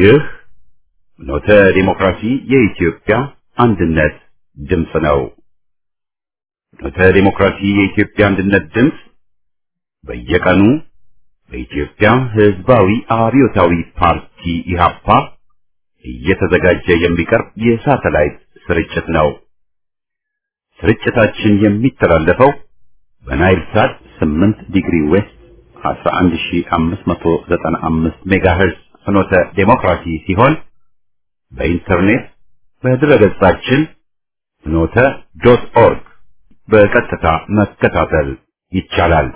ይህ ኖተ ዲሞክራሲ የኢትዮጵያ አንድነት ድምፅ ነው። ኖተ ዲሞክራሲ የኢትዮጵያ አንድነት ድምፅ በየቀኑ በኢትዮጵያ ሕዝባዊ አብዮታዊ ፓርቲ ኢህአፓ እየተዘጋጀ የሚቀርብ የሳተላይት ስርጭት ነው። ስርጭታችን የሚተላለፈው በናይል ሳት 8 ዲግሪ ዌስት 11595 ሜጋሄርዝ ፍኖተ ዴሞክራሲ ሲሆን በኢንተርኔት በድረገጻችን ፍኖተ ዶት ኦርግ በቀጥታ መከታተል ይቻላል።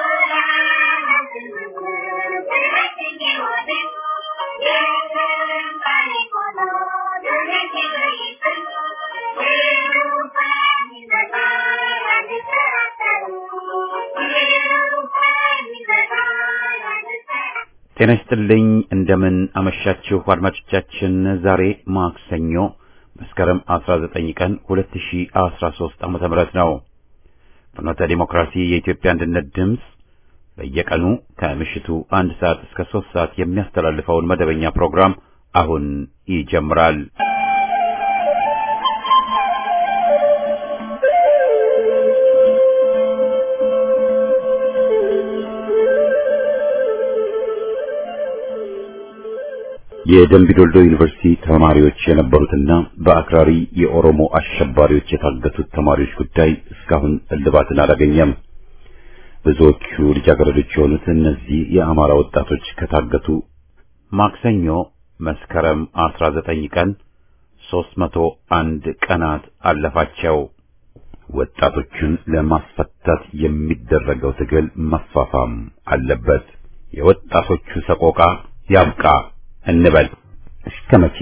ጤና ይስጥልኝ። እንደምን አመሻችሁ አድማጮቻችን። ዛሬ ማክሰኞ መስከረም 19 ቀን 2013 ዓመተ ምህረት ነው። ፍኖተ ዲሞክራሲ የኢትዮጵያ አንድነት ድምፅ በየቀኑ ከምሽቱ አንድ ሰዓት እስከ ሶስት ሰዓት የሚያስተላልፈውን መደበኛ ፕሮግራም አሁን ይጀምራል። የደምቢዶልዶ ዩኒቨርሲቲ ተማሪዎች የነበሩትና በአክራሪ የኦሮሞ አሸባሪዎች የታገቱት ተማሪዎች ጉዳይ እስካሁን እልባትን አላገኘም። ብዙዎቹ ልጃገረዶች የሆኑት እነዚህ የአማራ ወጣቶች ከታገቱ ማክሰኞ መስከረም 19 ቀን 301 ቀናት አለፋቸው። ወጣቶቹን ለማስፈታት የሚደረገው ትግል መፋፋም አለበት። የወጣቶቹ ሰቆቃ ያብቃ እንበል። እስከ መቼ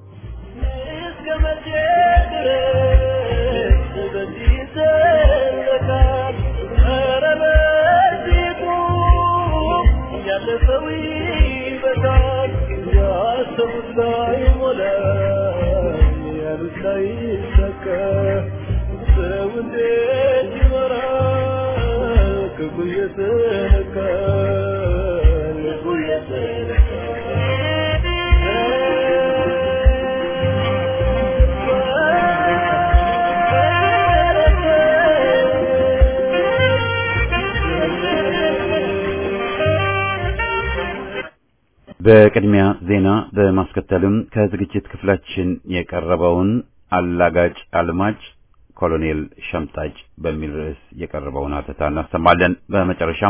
በቅድሚያ ዜና በማስከተልም ከዝግጅት ክፍላችን የቀረበውን አላጋጭ አልማጭ ኮሎኔል ሸምጣጭ በሚል ርዕስ የቀረበውን አተታ እናሰማለን። በመጨረሻም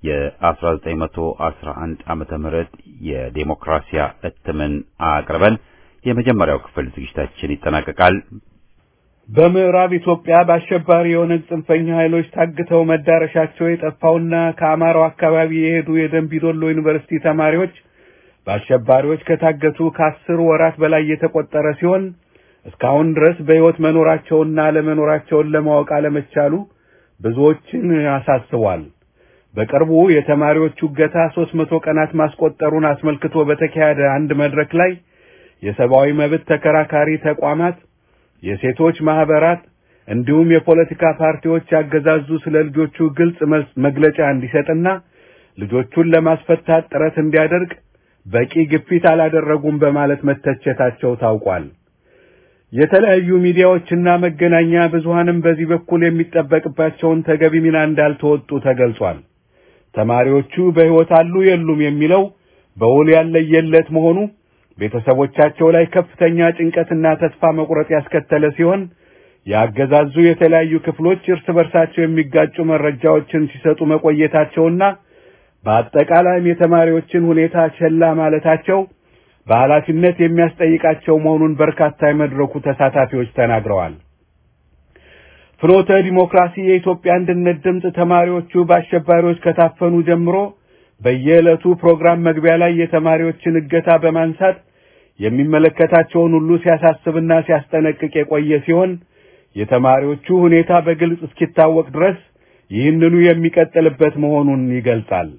የ1911 ዓመተ ምህረት የዴሞክራሲያ እትምን አቅርበን የመጀመሪያው ክፍል ዝግጅታችን ይጠናቀቃል። በምዕራብ ኢትዮጵያ በአሸባሪ የኦነግ ጽንፈኛ ኃይሎች ታግተው መዳረሻቸው የጠፋውና ከአማራው አካባቢ የሄዱ የደንቢዶሎ ዩኒቨርሲቲ ተማሪዎች በአሸባሪዎች ከታገቱ ከአስር ወራት በላይ የተቆጠረ ሲሆን እስካሁን ድረስ በሕይወት መኖራቸውና አለመኖራቸውን ለማወቅ አለመቻሉ ብዙዎችን አሳስቧል። በቅርቡ የተማሪዎቹ እገታ ሦስት መቶ ቀናት ማስቆጠሩን አስመልክቶ በተካሄደ አንድ መድረክ ላይ የሰብአዊ መብት ተከራካሪ ተቋማት፣ የሴቶች ማህበራት እንዲሁም የፖለቲካ ፓርቲዎች ያገዛዙ ስለ ልጆቹ ግልጽ መግለጫ እንዲሰጥና ልጆቹን ለማስፈታት ጥረት እንዲያደርግ በቂ ግፊት አላደረጉም በማለት መተቸታቸው ታውቋል። የተለያዩ ሚዲያዎችና መገናኛ ብዙሃንም በዚህ በኩል የሚጠበቅባቸውን ተገቢ ሚና እንዳልተወጡ ተገልጿል። ተማሪዎቹ በሕይወት አሉ የሉም የሚለው በውል ያለየለት መሆኑ ቤተሰቦቻቸው ላይ ከፍተኛ ጭንቀትና ተስፋ መቁረጥ ያስከተለ ሲሆን የአገዛዙ የተለያዩ ክፍሎች እርስ በርሳቸው የሚጋጩ መረጃዎችን ሲሰጡ መቆየታቸውና በአጠቃላይም የተማሪዎችን ሁኔታ ቸላ ማለታቸው በኃላፊነት የሚያስጠይቃቸው መሆኑን በርካታ የመድረኩ ተሳታፊዎች ተናግረዋል። ፍኖተ ዲሞክራሲ የኢትዮጵያ አንድነት ድምፅ ተማሪዎቹ በአሸባሪዎች ከታፈኑ ጀምሮ በየዕለቱ ፕሮግራም መግቢያ ላይ የተማሪዎችን እገታ በማንሳት የሚመለከታቸውን ሁሉ ሲያሳስብና ሲያስጠነቅቅ የቆየ ሲሆን የተማሪዎቹ ሁኔታ በግልጽ እስኪታወቅ ድረስ ይህንኑ የሚቀጥልበት መሆኑን ይገልጻል።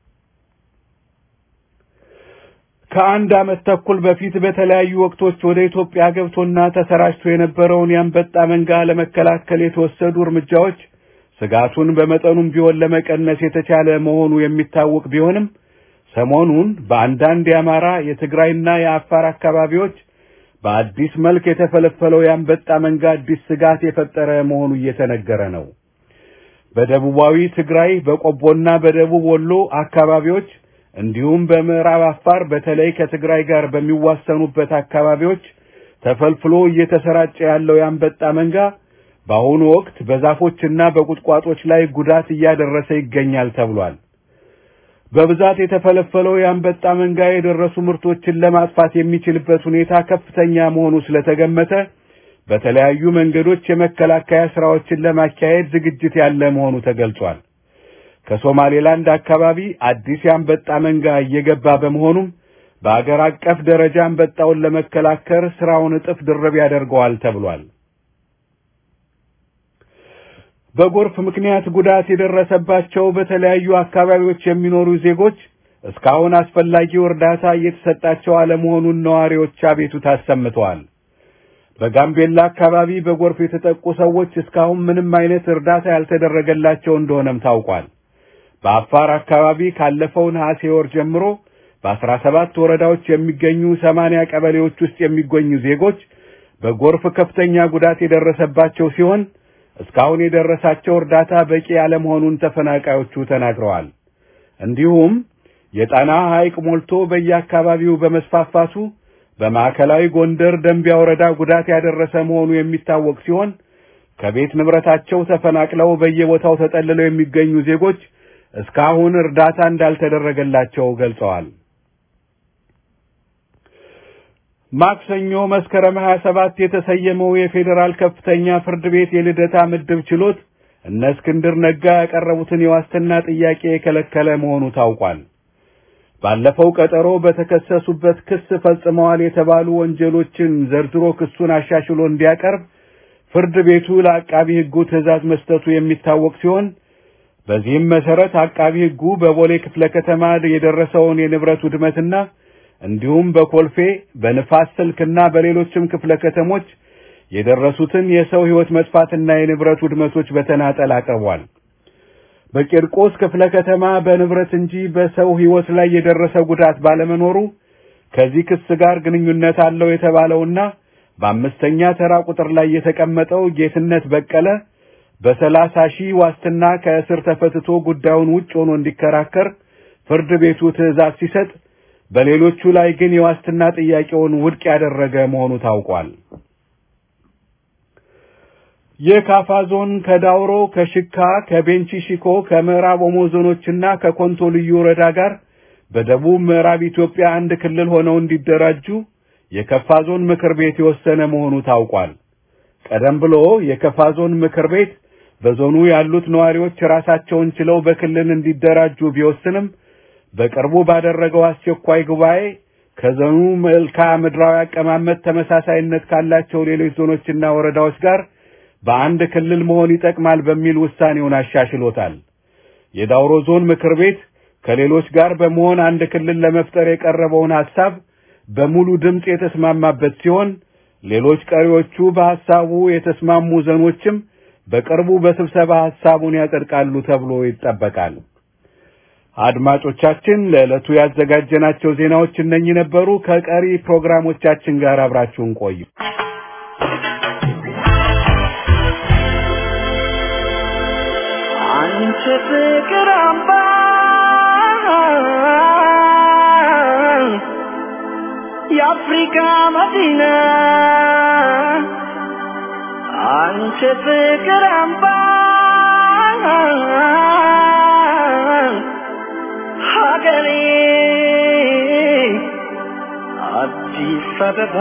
ከአንድ ዓመት ተኩል በፊት በተለያዩ ወቅቶች ወደ ኢትዮጵያ ገብቶና ተሰራጭቶ የነበረውን የአንበጣ መንጋ ለመከላከል የተወሰዱ እርምጃዎች ስጋቱን በመጠኑም ቢሆን ለመቀነስ የተቻለ መሆኑ የሚታወቅ ቢሆንም ሰሞኑን በአንዳንድ የአማራ የትግራይና የአፋር አካባቢዎች በአዲስ መልክ የተፈለፈለው የአንበጣ መንጋ አዲስ ስጋት የፈጠረ መሆኑ እየተነገረ ነው። በደቡባዊ ትግራይ በቆቦና በደቡብ ወሎ አካባቢዎች እንዲሁም በምዕራብ አፋር በተለይ ከትግራይ ጋር በሚዋሰኑበት አካባቢዎች ተፈልፍሎ እየተሰራጨ ያለው የአንበጣ መንጋ በአሁኑ ወቅት በዛፎችና በቁጥቋጦች ላይ ጉዳት እያደረሰ ይገኛል ተብሏል። በብዛት የተፈለፈለው የአንበጣ መንጋ የደረሱ ምርቶችን ለማጥፋት የሚችልበት ሁኔታ ከፍተኛ መሆኑ ስለተገመተ በተለያዩ መንገዶች የመከላከያ ስራዎችን ለማካሄድ ዝግጅት ያለ መሆኑ ተገልጿል። ከሶማሌላንድ አካባቢ አዲስ የአንበጣ መንጋ እየገባ በመሆኑም በአገር አቀፍ ደረጃ አንበጣውን ለመከላከል ስራውን እጥፍ ድርብ ያደርገዋል ተብሏል። በጎርፍ ምክንያት ጉዳት የደረሰባቸው በተለያዩ አካባቢዎች የሚኖሩ ዜጎች እስካሁን አስፈላጊው እርዳታ እየተሰጣቸው አለመሆኑን ነዋሪዎች አቤቱታ አሰምተዋል። በጋምቤላ አካባቢ በጎርፍ የተጠቁ ሰዎች እስካሁን ምንም አይነት እርዳታ ያልተደረገላቸው እንደሆነም ታውቋል። በአፋር አካባቢ ካለፈው ነሐሴ ወር ጀምሮ በአስራ ሰባት ወረዳዎች የሚገኙ ሰማንያ ቀበሌዎች ውስጥ የሚገኙ ዜጎች በጎርፍ ከፍተኛ ጉዳት የደረሰባቸው ሲሆን እስካሁን የደረሳቸው እርዳታ በቂ ያለመሆኑን ተፈናቃዮቹ ተናግረዋል። እንዲሁም የጣና ሐይቅ ሞልቶ በየአካባቢው በመስፋፋቱ በማዕከላዊ ጎንደር ደንቢያ ወረዳ ጉዳት ያደረሰ መሆኑ የሚታወቅ ሲሆን ከቤት ንብረታቸው ተፈናቅለው በየቦታው ተጠልለው የሚገኙ ዜጎች እስካሁን እርዳታ እንዳልተደረገላቸው ገልጸዋል። ማክሰኞ መስከረም 27 የተሰየመው የፌዴራል ከፍተኛ ፍርድ ቤት የልደታ ምድብ ችሎት እነ እስክንድር ነጋ ያቀረቡትን የዋስትና ጥያቄ የከለከለ መሆኑ ታውቋል። ባለፈው ቀጠሮ በተከሰሱበት ክስ ፈጽመዋል የተባሉ ወንጀሎችን ዘርዝሮ ክሱን አሻሽሎ እንዲያቀርብ ፍርድ ቤቱ ለአቃቢ ሕጉ ትዕዛዝ መስጠቱ የሚታወቅ ሲሆን በዚህም መሰረት አቃቢ ሕጉ በቦሌ ክፍለ ከተማ የደረሰውን የንብረት ውድመትና እንዲሁም በኮልፌ በንፋስ ስልክና በሌሎችም ክፍለ ከተሞች የደረሱትን የሰው ሕይወት መጥፋትና የንብረት ውድመቶች በተናጠል አቅርቧል። በቂርቆስ ክፍለ ከተማ በንብረት እንጂ በሰው ሕይወት ላይ የደረሰ ጉዳት ባለመኖሩ ከዚህ ክስ ጋር ግንኙነት አለው የተባለውና በአምስተኛ ተራ ቁጥር ላይ የተቀመጠው ጌትነት በቀለ በሰላሳ ሺህ ዋስትና ከእስር ተፈትቶ ጉዳዩን ውጭ ሆኖ እንዲከራከር ፍርድ ቤቱ ትዕዛዝ ሲሰጥ በሌሎቹ ላይ ግን የዋስትና ጥያቄውን ውድቅ ያደረገ መሆኑ ታውቋል። የካፋ ዞን ከዳውሮ፣ ከሽካ፣ ከቤንቺ ሺኮ፣ ከምዕራብ ኦሞ ዞኖችና ከኮንቶ ልዩ ወረዳ ጋር በደቡብ ምዕራብ ኢትዮጵያ አንድ ክልል ሆነው እንዲደራጁ የከፋ ዞን ምክር ቤት የወሰነ መሆኑ ታውቋል። ቀደም ብሎ የከፋ ዞን ምክር ቤት በዞኑ ያሉት ነዋሪዎች ራሳቸውን ችለው በክልል እንዲደራጁ ቢወስንም በቅርቡ ባደረገው አስቸኳይ ጉባኤ ከዞኑ መልክዓ ምድራዊ አቀማመጥ ተመሳሳይነት ካላቸው ሌሎች ዞኖችና ወረዳዎች ጋር በአንድ ክልል መሆን ይጠቅማል በሚል ውሳኔውን አሻሽሎታል። የዳውሮ ዞን ምክር ቤት ከሌሎች ጋር በመሆን አንድ ክልል ለመፍጠር የቀረበውን ሐሳብ በሙሉ ድምፅ የተስማማበት ሲሆን ሌሎች ቀሪዎቹ በሐሳቡ የተስማሙ ዞኖችም በቅርቡ በስብሰባ ሐሳቡን ያጸድቃሉ ተብሎ ይጠበቃል። አድማጮቻችን ለዕለቱ ያዘጋጀናቸው ዜናዎች እነኚህ ነበሩ። ከቀሪ ፕሮግራሞቻችን ጋር አብራችሁን ቆዩ። አንቺ ፍቅር አምባ የአፍሪካ መዲና አንቺ ፍቅር አምባ ሀገሬ አዲስ አበባ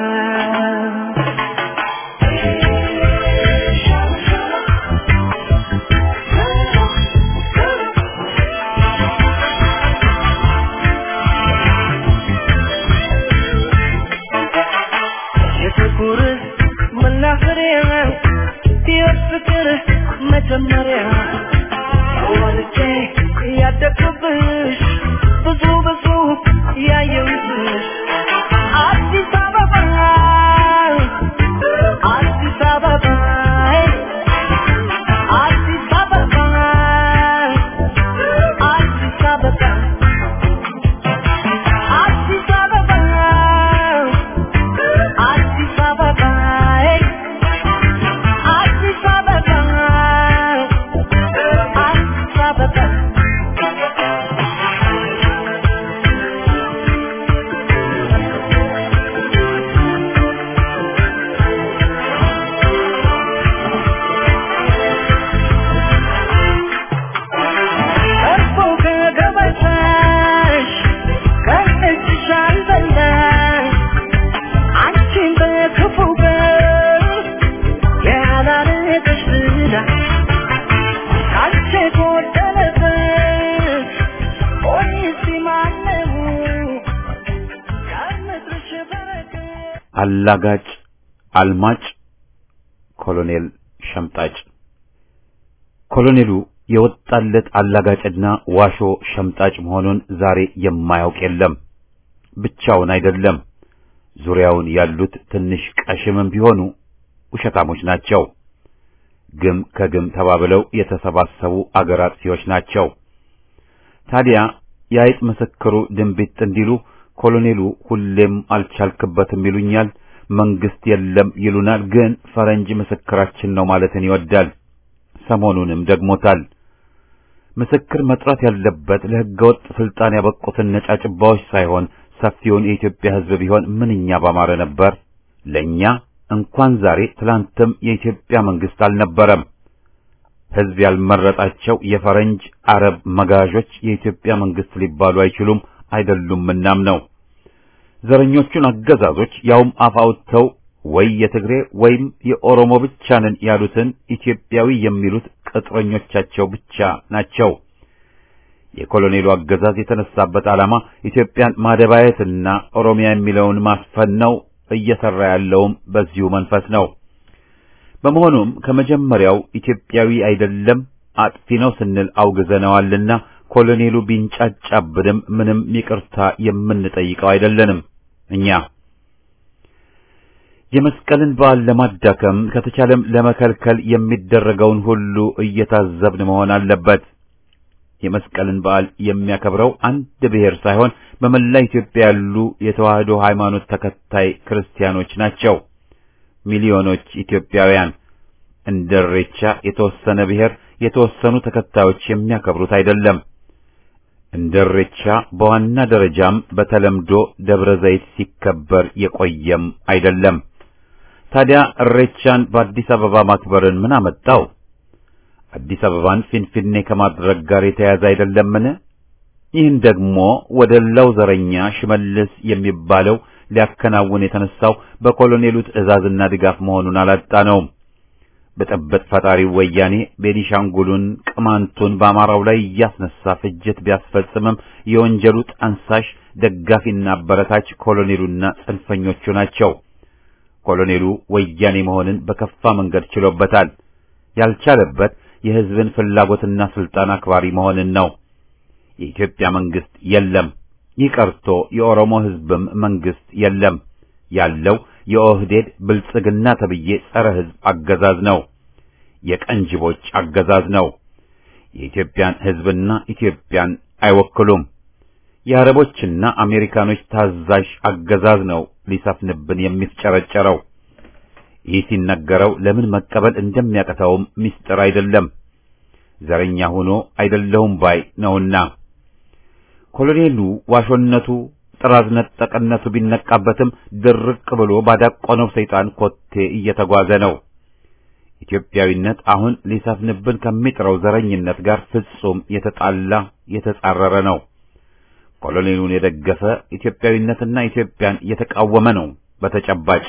የፍቅር መናኸሪያ የፍቅር መጀመሪያ ወልጄ ያደግኩብሽ ብዙ ብዙ ያየሁብሽ አዲስ አበባ አዲስ አበባ አዲስ አበባ አዲስ አበባ አላጋጭ፣ አልማጭ፣ ኮሎኔል ሸምጣጭ። ኮሎኔሉ የወጣለት አላጋጭና ዋሾ ሸምጣጭ መሆኑን ዛሬ የማያውቅ የለም። ብቻውን አይደለም። ዙሪያውን ያሉት ትንሽ ቀሽምም ቢሆኑ ውሸታሞች ናቸው። ግም ከግም ተባብለው የተሰባሰቡ አገር አጥፊዎች ናቸው። ታዲያ የአይጥ ምስክሩ ድንቢጥ እንዲሉ ኮሎኔሉ ሁሌም አልቻልክበትም ይሉኛል፣ መንግስት የለም ይሉናል። ግን ፈረንጅ ምስክራችን ነው ማለትን ይወዳል። ሰሞኑንም ደግሞታል። ምስክር መጥራት ያለበት ለሕገወጥ ስልጣን ያበቁትን ነጫጭባዎች ሳይሆን ሰፊውን የኢትዮጵያ ሕዝብ ቢሆን ምንኛ ባማረ ነበር። ለኛ እንኳን ዛሬ ትላንትም የኢትዮጵያ መንግስት አልነበረም። ሕዝብ ያልመረጣቸው የፈረንጅ አረብ መጋዦች የኢትዮጵያ መንግስት ሊባሉ አይችሉም አይደሉም። እናም ነው ዘረኞቹን አገዛዞች ያውም አፍ አውጥተው ወይ የትግሬ ወይም የኦሮሞ ብቻ ነን ያሉትን ኢትዮጵያዊ የሚሉት ቅጥረኞቻቸው ብቻ ናቸው። የኮሎኔሉ አገዛዝ የተነሳበት ዓላማ ኢትዮጵያን ማደባየትና ኦሮሚያ የሚለውን ማስፈን ነው። እየሰራ ያለውም በዚሁ መንፈስ ነው። በመሆኑም ከመጀመሪያው ኢትዮጵያዊ አይደለም አጥፊ ነው ስንል አውግዘነዋልና ኮሎኔሉ ቢንጫጫብንም ምንም ይቅርታ የምንጠይቀው አይደለንም። እኛ የመስቀልን በዓል ለማዳከም ከተቻለም ለመከልከል የሚደረገውን ሁሉ እየታዘብን መሆን አለበት። የመስቀልን በዓል የሚያከብረው አንድ ብሔር ሳይሆን በመላ ኢትዮጵያ ያሉ የተዋህዶ ሃይማኖት ተከታይ ክርስቲያኖች ናቸው። ሚሊዮኖች ኢትዮጵያውያን እንደ ኢሬቻ የተወሰነ ብሔር የተወሰኑ ተከታዮች የሚያከብሩት አይደለም። እንደ ኢሬቻ በዋና ደረጃም በተለምዶ ደብረ ዘይት ሲከበር የቆየም አይደለም። ታዲያ ኢሬቻን በአዲስ አበባ ማክበርን ምን አመጣው? አዲስ አበባን ፊንፊኔ ከማድረግ ጋር የተያያዘ አይደለምን? ይህን ደግሞ ወደላው ዘረኛ ሽመልስ የሚባለው ሊያከናውን የተነሳው በኮሎኔሉ ትዕዛዝና ድጋፍ መሆኑን አላጣነውም። ብጥብጥ ፈጣሪው ወያኔ ቤኒሻንጉሉን፣ ቅማንቱን በአማራው ላይ እያስነሳ ፍጅት ቢያስፈጽምም የወንጀሉ ጠንሳሽ ደጋፊና አበረታች ኮሎኔሉና ጽንፈኞቹ ናቸው። ኮሎኔሉ ወያኔ መሆንን በከፋ መንገድ ችሎበታል። ያልቻለበት የሕዝብን ፍላጎትና ስልጣን አክባሪ መሆንን ነው። የኢትዮጵያ መንግስት የለም። ይህ ቀርቶ የኦሮሞ ሕዝብም መንግስት የለም። ያለው የኦህዴድ ብልጽግና ተብዬ ጸረ ሕዝብ አገዛዝ ነው። የቀንጅቦች አገዛዝ ነው። የኢትዮጵያን ሕዝብና ኢትዮጵያን አይወክሉም። የአረቦችና አሜሪካኖች ታዛዥ አገዛዝ ነው ሊሰፍንብን የሚፍጨረጨረው። ይህ ሲነገረው ለምን መቀበል እንደሚያቀተውም ምስጢር አይደለም። ዘረኛ ሆኖ አይደለሁም ባይ ነውና ኮሎኔሉ ዋሾነቱ ጥራዝ ነጠቅነቱ ቢነቃበትም ድርቅ ብሎ ባዳቆነው ሰይጣን ኮቴ እየተጓዘ ነው። ኢትዮጵያዊነት አሁን ሊሰፍንብን ከሚጥረው ዘረኝነት ጋር ፍጹም የተጣላ የተጻረረ ነው። ኮሎኔሉን የደገፈ ኢትዮጵያዊነትና ኢትዮጵያን የተቃወመ ነው። በተጨባጭ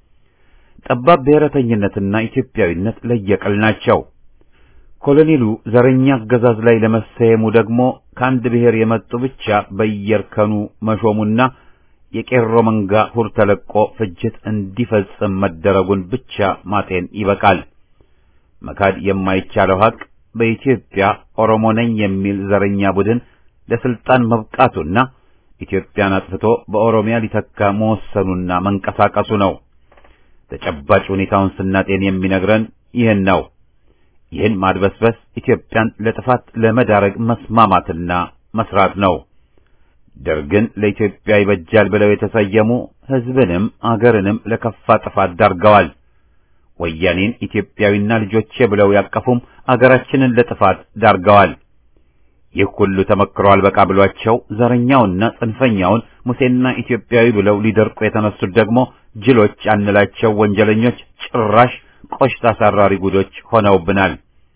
ጠባብ ብሔረተኝነትና ኢትዮጵያዊነት ለየቅል ናቸው። ኮሎኔሉ ዘረኛ አገዛዝ ላይ ለመሰየሙ ደግሞ ከአንድ ብሔር የመጡ ብቻ በየእርከኑ መሾሙና የቄሮ መንጋ ሁር ተለቆ ፍጅት እንዲፈጽም መደረጉን ብቻ ማጤን ይበቃል። መካድ የማይቻለው ሀቅ በኢትዮጵያ ኦሮሞ ነኝ የሚል ዘረኛ ቡድን ለስልጣን መብቃቱና ኢትዮጵያን አጥፍቶ በኦሮሚያ ሊተካ መወሰኑና መንቀሳቀሱ ነው። ተጨባጭ ሁኔታውን ስናጤን የሚነግረን ይህን ነው። ይህን ማድበስበስ ኢትዮጵያን ለጥፋት ለመዳረግ መስማማትና መስራት ነው። ደርግን ለኢትዮጵያ ይበጃል ብለው የተሰየሙ ሕዝብንም አገርንም ለከፋ ጥፋት ዳርገዋል። ወያኔን ኢትዮጵያዊና ልጆቼ ብለው ያቀፉም አገራችንን ለጥፋት ዳርገዋል። ይህ ሁሉ ተመክሮ አልበቃ ብሏቸው ዘረኛውና ጽንፈኛውን ሙሴና ኢትዮጵያዊ ብለው ሊደርቁ የተነሱት ደግሞ ጅሎች አንላቸው ወንጀለኞች ጭራሽ ቆሽት አሳራሪ ጉዶች ሆነውብናል።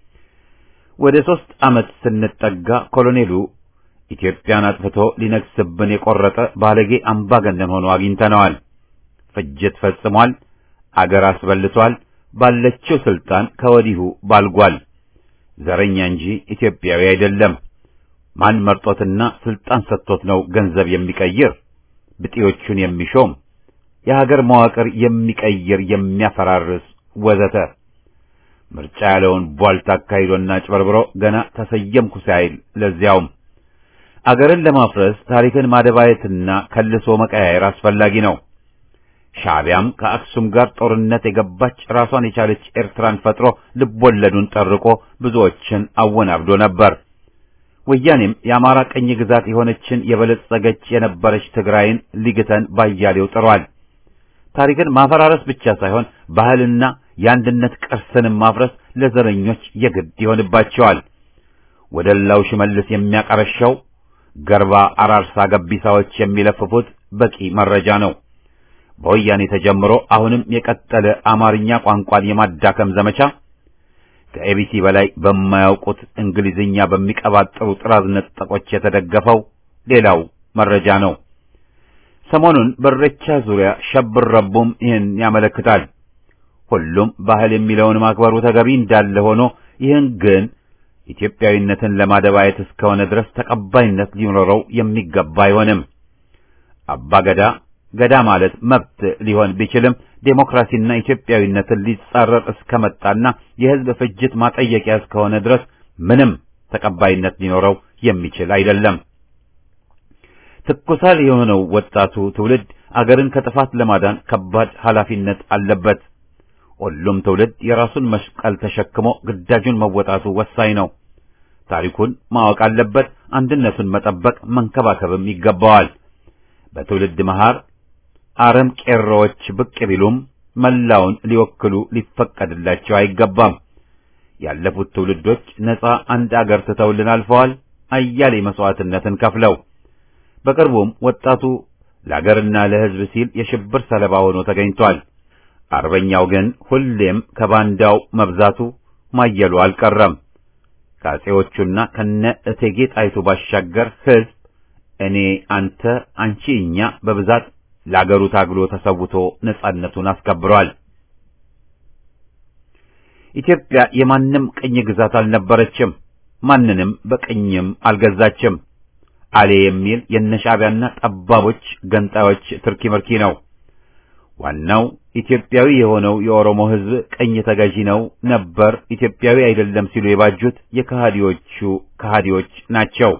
ወደ ሦስት ዓመት ስንጠጋ ኮሎኔሉ ኢትዮጵያን አጥፍቶ ሊነግስብን የቆረጠ ባለጌ አምባገነን ሆኖ አግኝተነዋል። ፍጅት ፈጽሟል። አገር አስበልቷል። ባለችው ስልጣን ከወዲሁ ባልጓል። ዘረኛ እንጂ ኢትዮጵያዊ አይደለም። ማን መርጦትና ስልጣን ሰጥቶት ነው ገንዘብ የሚቀይር ብጤዎቹን የሚሾም? የሀገር መዋቅር የሚቀይር የሚያፈራርስ ወዘተ ምርጫ ያለውን ቧልታ አካሂዶና ጭበርብሮ ገና ተሰየምኩ ሳይል ለዚያውም አገርን ለማፍረስ ታሪክን ማደባየትና ከልሶ መቀያየር አስፈላጊ ነው። ሻዕቢያም ከአክሱም ጋር ጦርነት የገባች ራሷን የቻለች ኤርትራን ፈጥሮ ልቦለዱን ጠርቆ ብዙዎችን አወናብዶ ነበር። ወያኔም የአማራ ቅኝ ግዛት የሆነችን የበለጸገች የነበረች ትግራይን ሊግተን ባያሌው ጥሯል። ታሪክን ማፈራረስ ብቻ ሳይሆን ባህልና የአንድነት ቅርስንም ማፍረስ ለዘረኞች የግድ ይሆንባቸዋል። ወደላው ሽመልስ የሚያቀረሸው ገርባ አራርሳ ገቢሳዎች የሚለፍፉት በቂ መረጃ ነው። በወያኔ ተጀምሮ አሁንም የቀጠለ አማርኛ ቋንቋን የማዳከም ዘመቻ ከኤቢሲ በላይ በማያውቁት እንግሊዝኛ በሚቀባጥሩ ጥራዝ ነጠቆች የተደገፈው ሌላው መረጃ ነው። ሰሞኑን በሬቻ ዙሪያ ሸብር ረቡም ይህን ያመለክታል። ሁሉም ባህል የሚለውን ማክበሩ ተገቢ እንዳለ ሆኖ ይህን ግን ኢትዮጵያዊነትን ለማደባየት እስከሆነ ድረስ ተቀባይነት ሊኖረው የሚገባ አይሆንም። አባ ገዳ ገዳ ማለት መብት ሊሆን ቢችልም ዴሞክራሲና ኢትዮጵያዊነትን ሊጻረር እስከመጣና የሕዝብ ፍጅት ማጠየቂያ እስከሆነ ድረስ ምንም ተቀባይነት ሊኖረው የሚችል አይደለም። ትኩሳል የሆነው ወጣቱ ትውልድ አገርን ከጥፋት ለማዳን ከባድ ኃላፊነት አለበት። ሁሉም ትውልድ የራሱን መስቀል ተሸክሞ ግዳጁን መወጣቱ ወሳኝ ነው። ታሪኩን ማወቅ አለበት። አንድነቱን መጠበቅ መንከባከብም ይገባዋል። በትውልድ መሃር አረም ቄሮዎች ብቅ ቢሉም መላውን ሊወክሉ ሊፈቀድላቸው አይገባም። ያለፉት ትውልዶች ነፃ አንድ አገር ትተውልን አልፈዋል፣ አያሌ መስዋዕትነትን ከፍለው። በቅርቡም ወጣቱ ለአገርና ለሕዝብ ሲል የሽብር ሰለባ ሆኖ ተገኝቷል። አርበኛው ግን ሁሌም ከባንዳው መብዛቱ ማየሉ አልቀረም። ከአፄዎቹና ከነ እቴጌ ጣይቱ ባሻገር ሕዝብ እኔ፣ አንተ፣ አንቺ፣ እኛ በብዛት ለአገሩ ታግሎ ተሰውቶ ነጻነቱን አስከብሯል። ኢትዮጵያ የማንም ቅኝ ግዛት አልነበረችም። ማንንም በቅኝም አልገዛችም። አሌ የሚል የነሻዕቢያና ጠባቦች ገንጣዮች ትርኪ ምርኪ ነው። ዋናው ኢትዮጵያዊ የሆነው የኦሮሞ ሕዝብ ቅኝ ተገዢ ነው ነበር፣ ኢትዮጵያዊ አይደለም ሲሉ የባጁት የከሃዲዎቹ ከሃዲዎች ናቸው።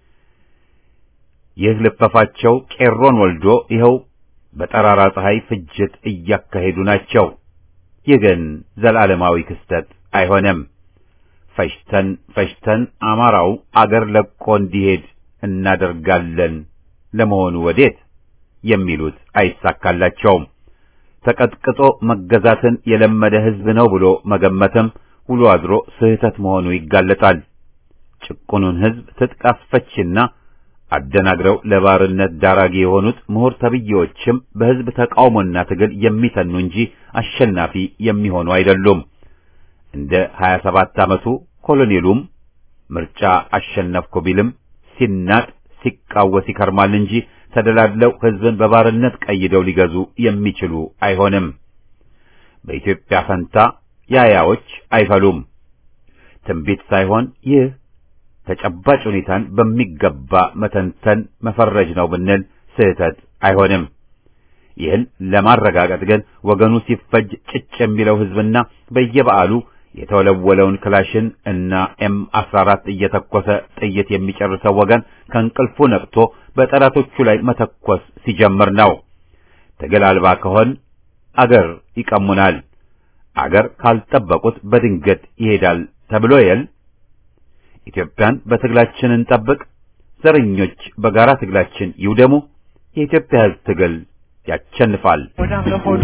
ይህ ልፈፋቸው ቄሮን ወልዶ ይኸው በጠራራ ፀሐይ ፍጅት እያካሄዱ ናቸው። ይህ ግን ዘላለማዊ ክስተት አይሆንም። ፈሽተን ፈሽተን አማራው አገር ለቆ እንዲሄድ እናደርጋለን። ለመሆኑ ወዴት የሚሉት አይሳካላቸውም። ተቀጥቅጦ መገዛትን የለመደ ሕዝብ ነው ብሎ መገመትም ውሎ አድሮ ስህተት መሆኑ ይጋለጣል። ጭቁኑን ሕዝብ ትጥቅ አስፈችና አደናግረው ለባርነት ዳራጊ የሆኑት ምሁር ተብዬዎችም በሕዝብ ተቃውሞና ትግል የሚተኑ እንጂ አሸናፊ የሚሆኑ አይደሉም። እንደ 27 ዓመቱ ኮሎኔሉም ምርጫ አሸነፍኩ ቢልም ሲናጥ ሲቃወስ ይከርማል እንጂ ተደላድለው ሕዝብን በባርነት ቀይደው ሊገዙ የሚችሉ አይሆንም። በኢትዮጵያ ፈንታ ያያዎች አይፈሉም። ትንቢት ሳይሆን ይህ ተጨባጭ ሁኔታን በሚገባ መተንተን መፈረጅ ነው ብንል ስህተት አይሆንም። ይህን ለማረጋገጥ ግን ወገኑ ሲፈጅ ጭጭ የሚለው ሕዝብና በየበዓሉ የተወለወለውን ክላሽን እና ኤም 14 እየተኮሰ ጥይት የሚጨርሰው ወገን ከእንቅልፉ ነቅቶ በጠላቶቹ ላይ መተኮስ ሲጀምር ነው። ትግል አልባ ከሆን አገር ይቀሙናል። አገር ካልጠበቁት በድንገት ይሄዳል ተብሎ የል ኢትዮጵያን በትግላችን እንጠብቅ። ዘረኞች በጋራ ትግላችን ይውደሙ። የኢትዮጵያ ሕዝብ ትግል ያቸንፋል። ወዳም ለሆዱ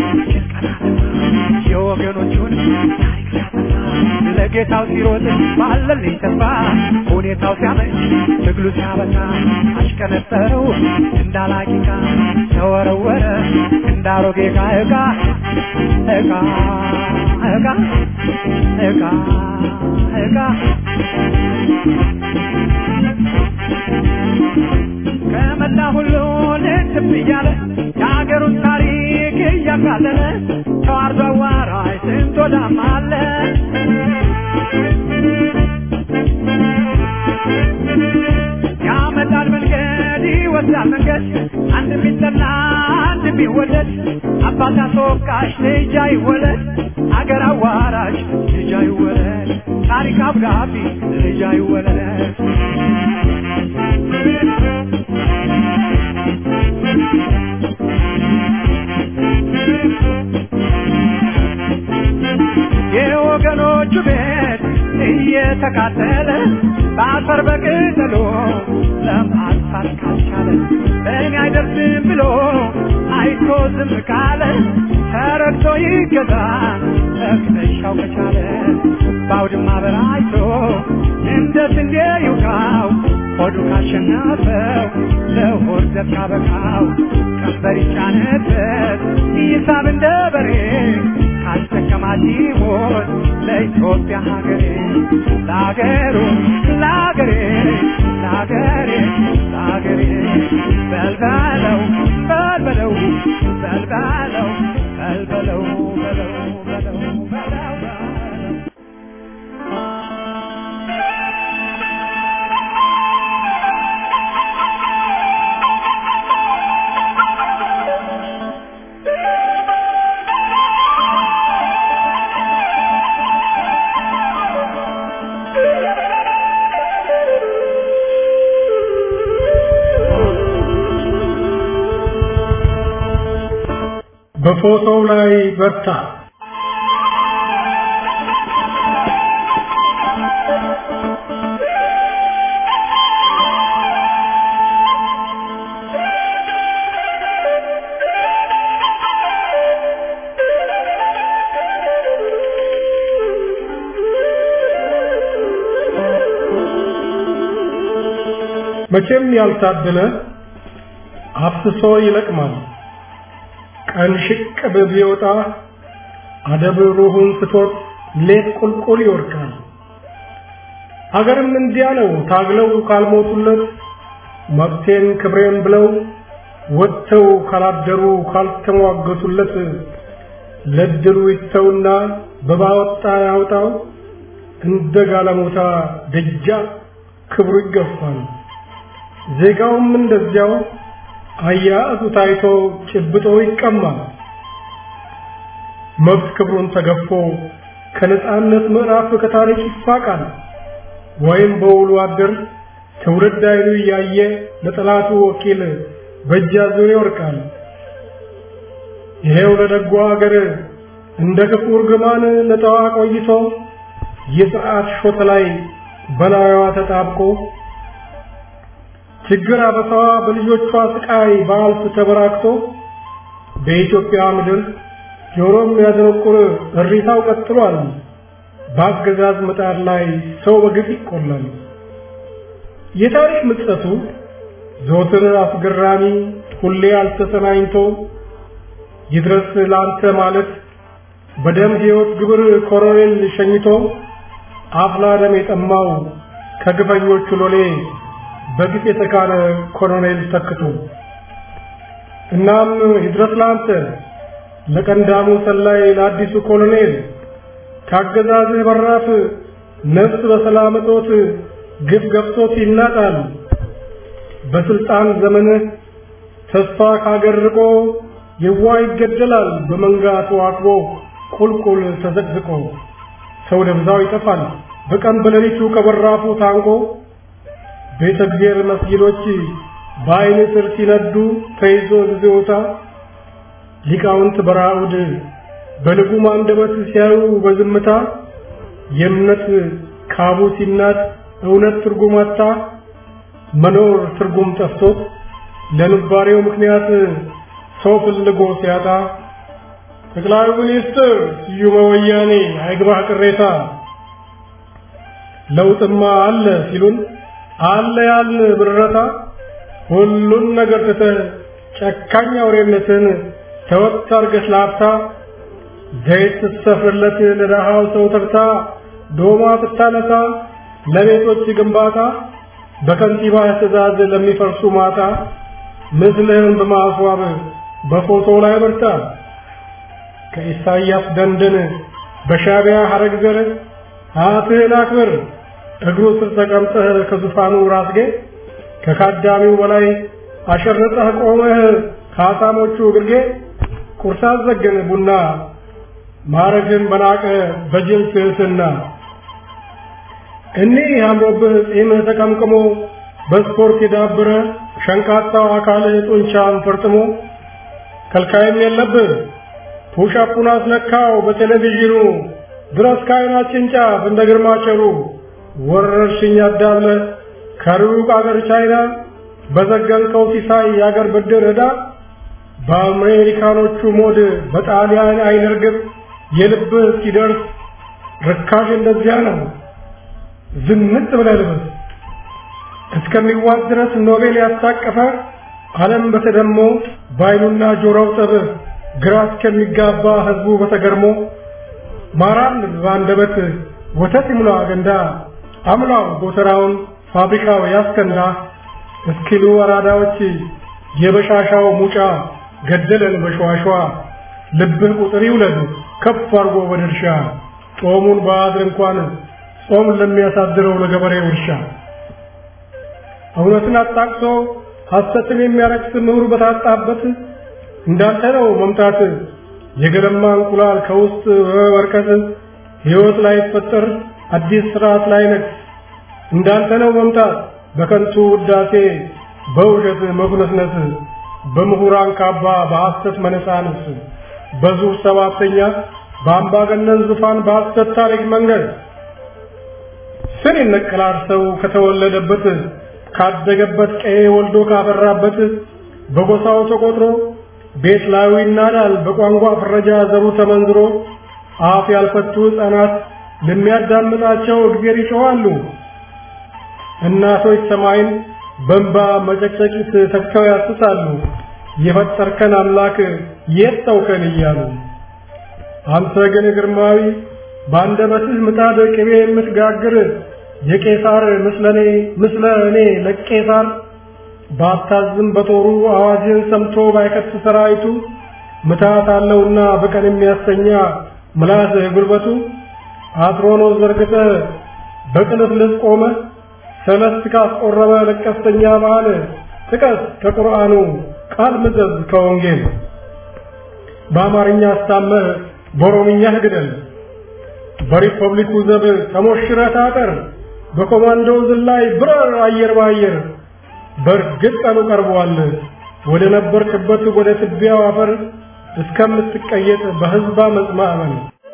የወገኖቹን ታሪክ ሲያጠፋ ለጌታው ሲሮጥ ባለልኝ ተስፋ ሁኔታው ሲያመች ትግሉ ሲያበቃ አሽቀነጠረው እንዳላቂቃ ተወረወረ እንዳሮጌ ዕቃ ዕቃ ዕቃ ዕቃ ዕቃ ዕቃ ከመላ ሁሉ ልትብ እያለ የሀገሩን ታሪክ እያቃለለ ተዋርዶ አዋራይ ስንት ወዳም አለ ያመጣል መንገድ ይወስዳል መንገድ አንድ ቢጠላ አንድ ቢወለድ አባት አስወቃሽ ልጅ አይወለድ አገር አዋራሽ ልጅ አይወለድ ታሪክ አብዳቢ ልጅ አይወለድ የወገኖቹ ቤት እየተቃጠለ በአፈር በቅጠሎ ለማጥፋት ካልቻለ በእኔ አይደርስም ብሎ አይቶ ዝም ካለ ተረግቶ ይገዛ እቅነሻው ከቻለ በአውድማ በራይቶ እንደ ስንዴ ይውቃው ሆዱ ካሸነፈው ለሆድ ዘብ ካበቃው ቀንበር ይጫነበት ይሳብ እንደ በሬ ካስጠቀማት ይሞት ለኢትዮጵያ ሀገሬ ለሀገሩ ለሀገሬ ለሀገሬ ለሀገሬ በልበለው በልበለው በልበለው በልበለው በለው በለው በለው በለው በፎቶው ላይ በርታ መቼም ያልታደለ አፍስሶ ይለቅማል። ቀን ሽቅብ ቢወጣ አደብ ሩሁን ስቶት ሌት ቁልቁል ይወርቃል። አገርም እንዲያ ነው ታግለው ካልሞቱለት መብቴን ክብሬን ብለው ወጥተው ካላደሩ ካልተሟገቱለት ለድሩ ይተውና በባወጣ ያውጣው እንደ ጋለሞታ ደጃ ክብሩ ይገፋል። ዜጋውም እንደዚያው አያያዙ ታይቶ ጭብጦ ይቀማል። መብት ክብሩን ተገፎ ከነጻነት ምዕራፍ ከታሪክ ይፋቃል። ወይም በውሉ አድር ትውልድ አይኑ እያየ ለጠላቱ ወኪል በእጅ አዙር ይወርቃል። ይሄው ለደጓ አገር እንደ ክፉ እርግማን ለጠዋ ቆይቶ የሰዓት ሾተ ላይ በላዩዋ ተጣብቆ ችግር አበሳዋ በልጆቿ ስቃይ በአልፍ ተበራክቶ በኢትዮጵያ ምድር ጆሮም ያደነቁር እሪታው ቀጥሏል። በአገዛዝ ምጣድ ላይ ሰው በግፍ ይቆላል። የታሪክ ምጸቱ ዘወትር አስገራሚ ሁሌ አልተሰናኝቶ ይድረስ ለአንተ ማለት በደም ሕይወት ግብር ኮሎኔል ሸኝቶ አፍላ ደም የጠማው ከግፈኞቹ ሎሌ በግፍ የተካነ ኮሎኔል ተክቶ እናም ይድረስ ለአንተ ለቀንዳሙ ሰላይ ለአዲሱ ኮሎኔል ካገዛዝህ በራፍ ነፍስ በሰላም እጦት ግፍ ገብቶት ይናጣል። በስልጣን ዘመንህ ተስፋ ካገር ርቆ የዋ ይገደላል በመንጋ ተዋክቦ ቁልቁል ተዘቅዝቆ ሰው ደብዛው ይጠፋል በቀን በሌሊቱ ከበራፉ ታንቆ ቤተ እግዚአብሔር መስጊዶች በአይን ስር ሲነዱ ተይዞ ጊዜውታ ሊቃውንት በራውድ በልጉም አንደበት ሲያዩ በዝምታ የእምነት ካቡ ሲናት እውነት ትርጉም አጣ መኖር ትርጉም ጠፍቶት ለንባሬው ምክንያት ሰው ፍልጎ ሲያጣ ጠቅላይ ሚኒስትር ስዩመ ወያኔ አይግባህ ቅሬታ ለውጥማ አለ ሲሉን አለ ያልን ብረታ ሁሉን ነገር ትተህ ጨካኝ አውሬነትን ተወት አርገህ ላፍታ ዘይት ስትሰፍርለት ለደሃው ሰው ተርታ ዶማ ብታነሳ ለቤቶች ግንባታ በከንቲባ ትእዛዝ ለሚፈርሱ ማታ ምስልህን በማስዋብ በፎቶ ላይ በርታ ከኢሳይያስ ደንደን በሻቢያ ሐረግ ዘር አትህን አክብር እግሩ ስር ተቀምጠህ ከዙፋኑ ራስጌ ከካዳሚው በላይ አሸርጠህ ቆመህ ከአሳሞቹ ግርጌ ቁርስ አዘገን ቡና ማረግን በናቀ በጅል ትሕትና እኒህ አምሮብህ ጺምህ ተቀምቅሞ በስፖርት የዳበረ ሸንቃጣው አካልህ ጡንቻን ፈርጥሞ ከልካይም የለብህ ፑሻፑን አስነካው በቴሌቪዥኑ ድረስ ከዓይናችን ጫፍ እንደ ግርማቸሩ ወረርሽኝ አዳብለ ከሩቅ አገር ቻይና በዘገንከው ሲሳይ የአገር ብድር ዕዳ በአሜሪካኖቹ ሞድ በጣሊያን አይን ርግብ የልብህ እስኪደርስ ርካሽ እንደዚያ ነው። ዝንጥ ብለህ ልበስ እስከሚዋጥ ድረስ ኖቤል ያስታቀፈ ዓለም በተደሞ ባይኑና ጆሮው ጠብ ግራ እስከሚጋባ ህዝቡ በተገርሞ ማራን በአንደበት ወተት ይሙላ ገንዳ አምላው ጎተራውን ፋብሪካው ያስከንዳ እስኪሉ አራዳዎች የበሻሻው ሙጫ ገደለን በሸዋሸዋ ልብህ ቁጥር ይውለድ ከፍ አርጎ በድርሻ ጦሙን በአድር እንኳን ጾም ለሚያሳድረው ለገበሬው እርሻ እውነትን አጣቅሶ ሐሰትን የሚያረክስ ምሁር በታጣበት እንዳንተ ነው መምጣት የገለማ እንቁላል ከውስጥ በመበርከት ሕይወት ላይ ፈጠር አዲስ ስርዓት ላይ ነግስ እንዳንተ ነው መምጣት በከንቱ ውዳሴ በውሸት መጉነስነስ በምሁራን ካባ በሐሰት መነሳንስ በዙር ሰባተኛ በአምባገነን ዙፋን በሐሰት ታሪክ መንገድ ስር ይነቀላል ሰው ከተወለደበት ካደገበት ቀዬ ወልዶ ካፈራበት በጎሳው ተቆጥሮ ቤት ላዩ ይናዳል በቋንቋ ፍረጃ ዘሩ ተመንዝሮ አፍ ያልፈቱ ሕፃናት ለሚያዳምጣቸው እግዜር ይጮኻሉ። እናቶች ሰማይን በእንባ መጨቅጨቂት ተክተው ያስሳሉ። የፈጠርከን አምላክ የት ተውከን እያሉ አንተ ግን ግርማዊ በአንደበትህ ምጣድ ቅቤ የምትጋግር የቄሳር ምስለኔ ምስለ እኔ ለቄሳር ባታዝም በጦሩ አዋጅን ሰምቶ ባይከት ሰራዊቱ ምታት አለውና በቀን የሚያስተኛ ምላስ ጉልበቱ አትሮኖስ ዘርግተ በቅልፍልፍ ቆመ ሰለስት ካስቆረበ ለቀስተኛ ባህል ጥቀስ ከቁርአኑ ቃል ምዘዝ ከወንጌል በአማርኛ አስታመህ በኦሮምኛ ግደል በሪፐብሊኩ ዘብ ተሞሽረህ ታጠር በኮማንዶ ዝላይ ብረር አየር በአየር በእርግጥ ቀኑ ቀርቧል ወደ ነበርክበት ወደ ትቢያው አፈር እስከምትቀየጥ በህዝባ መጽማዕመን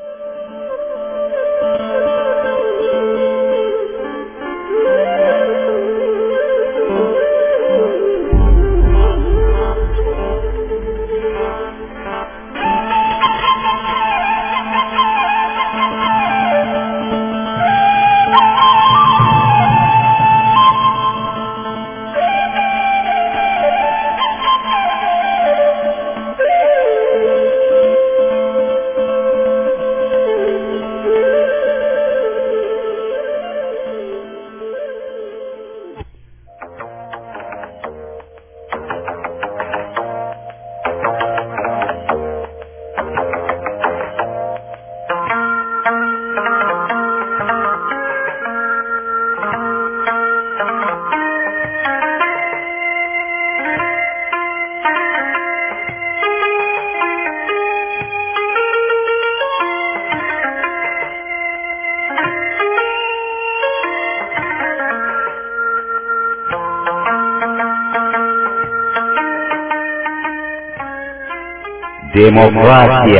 ዴሞክራሲያ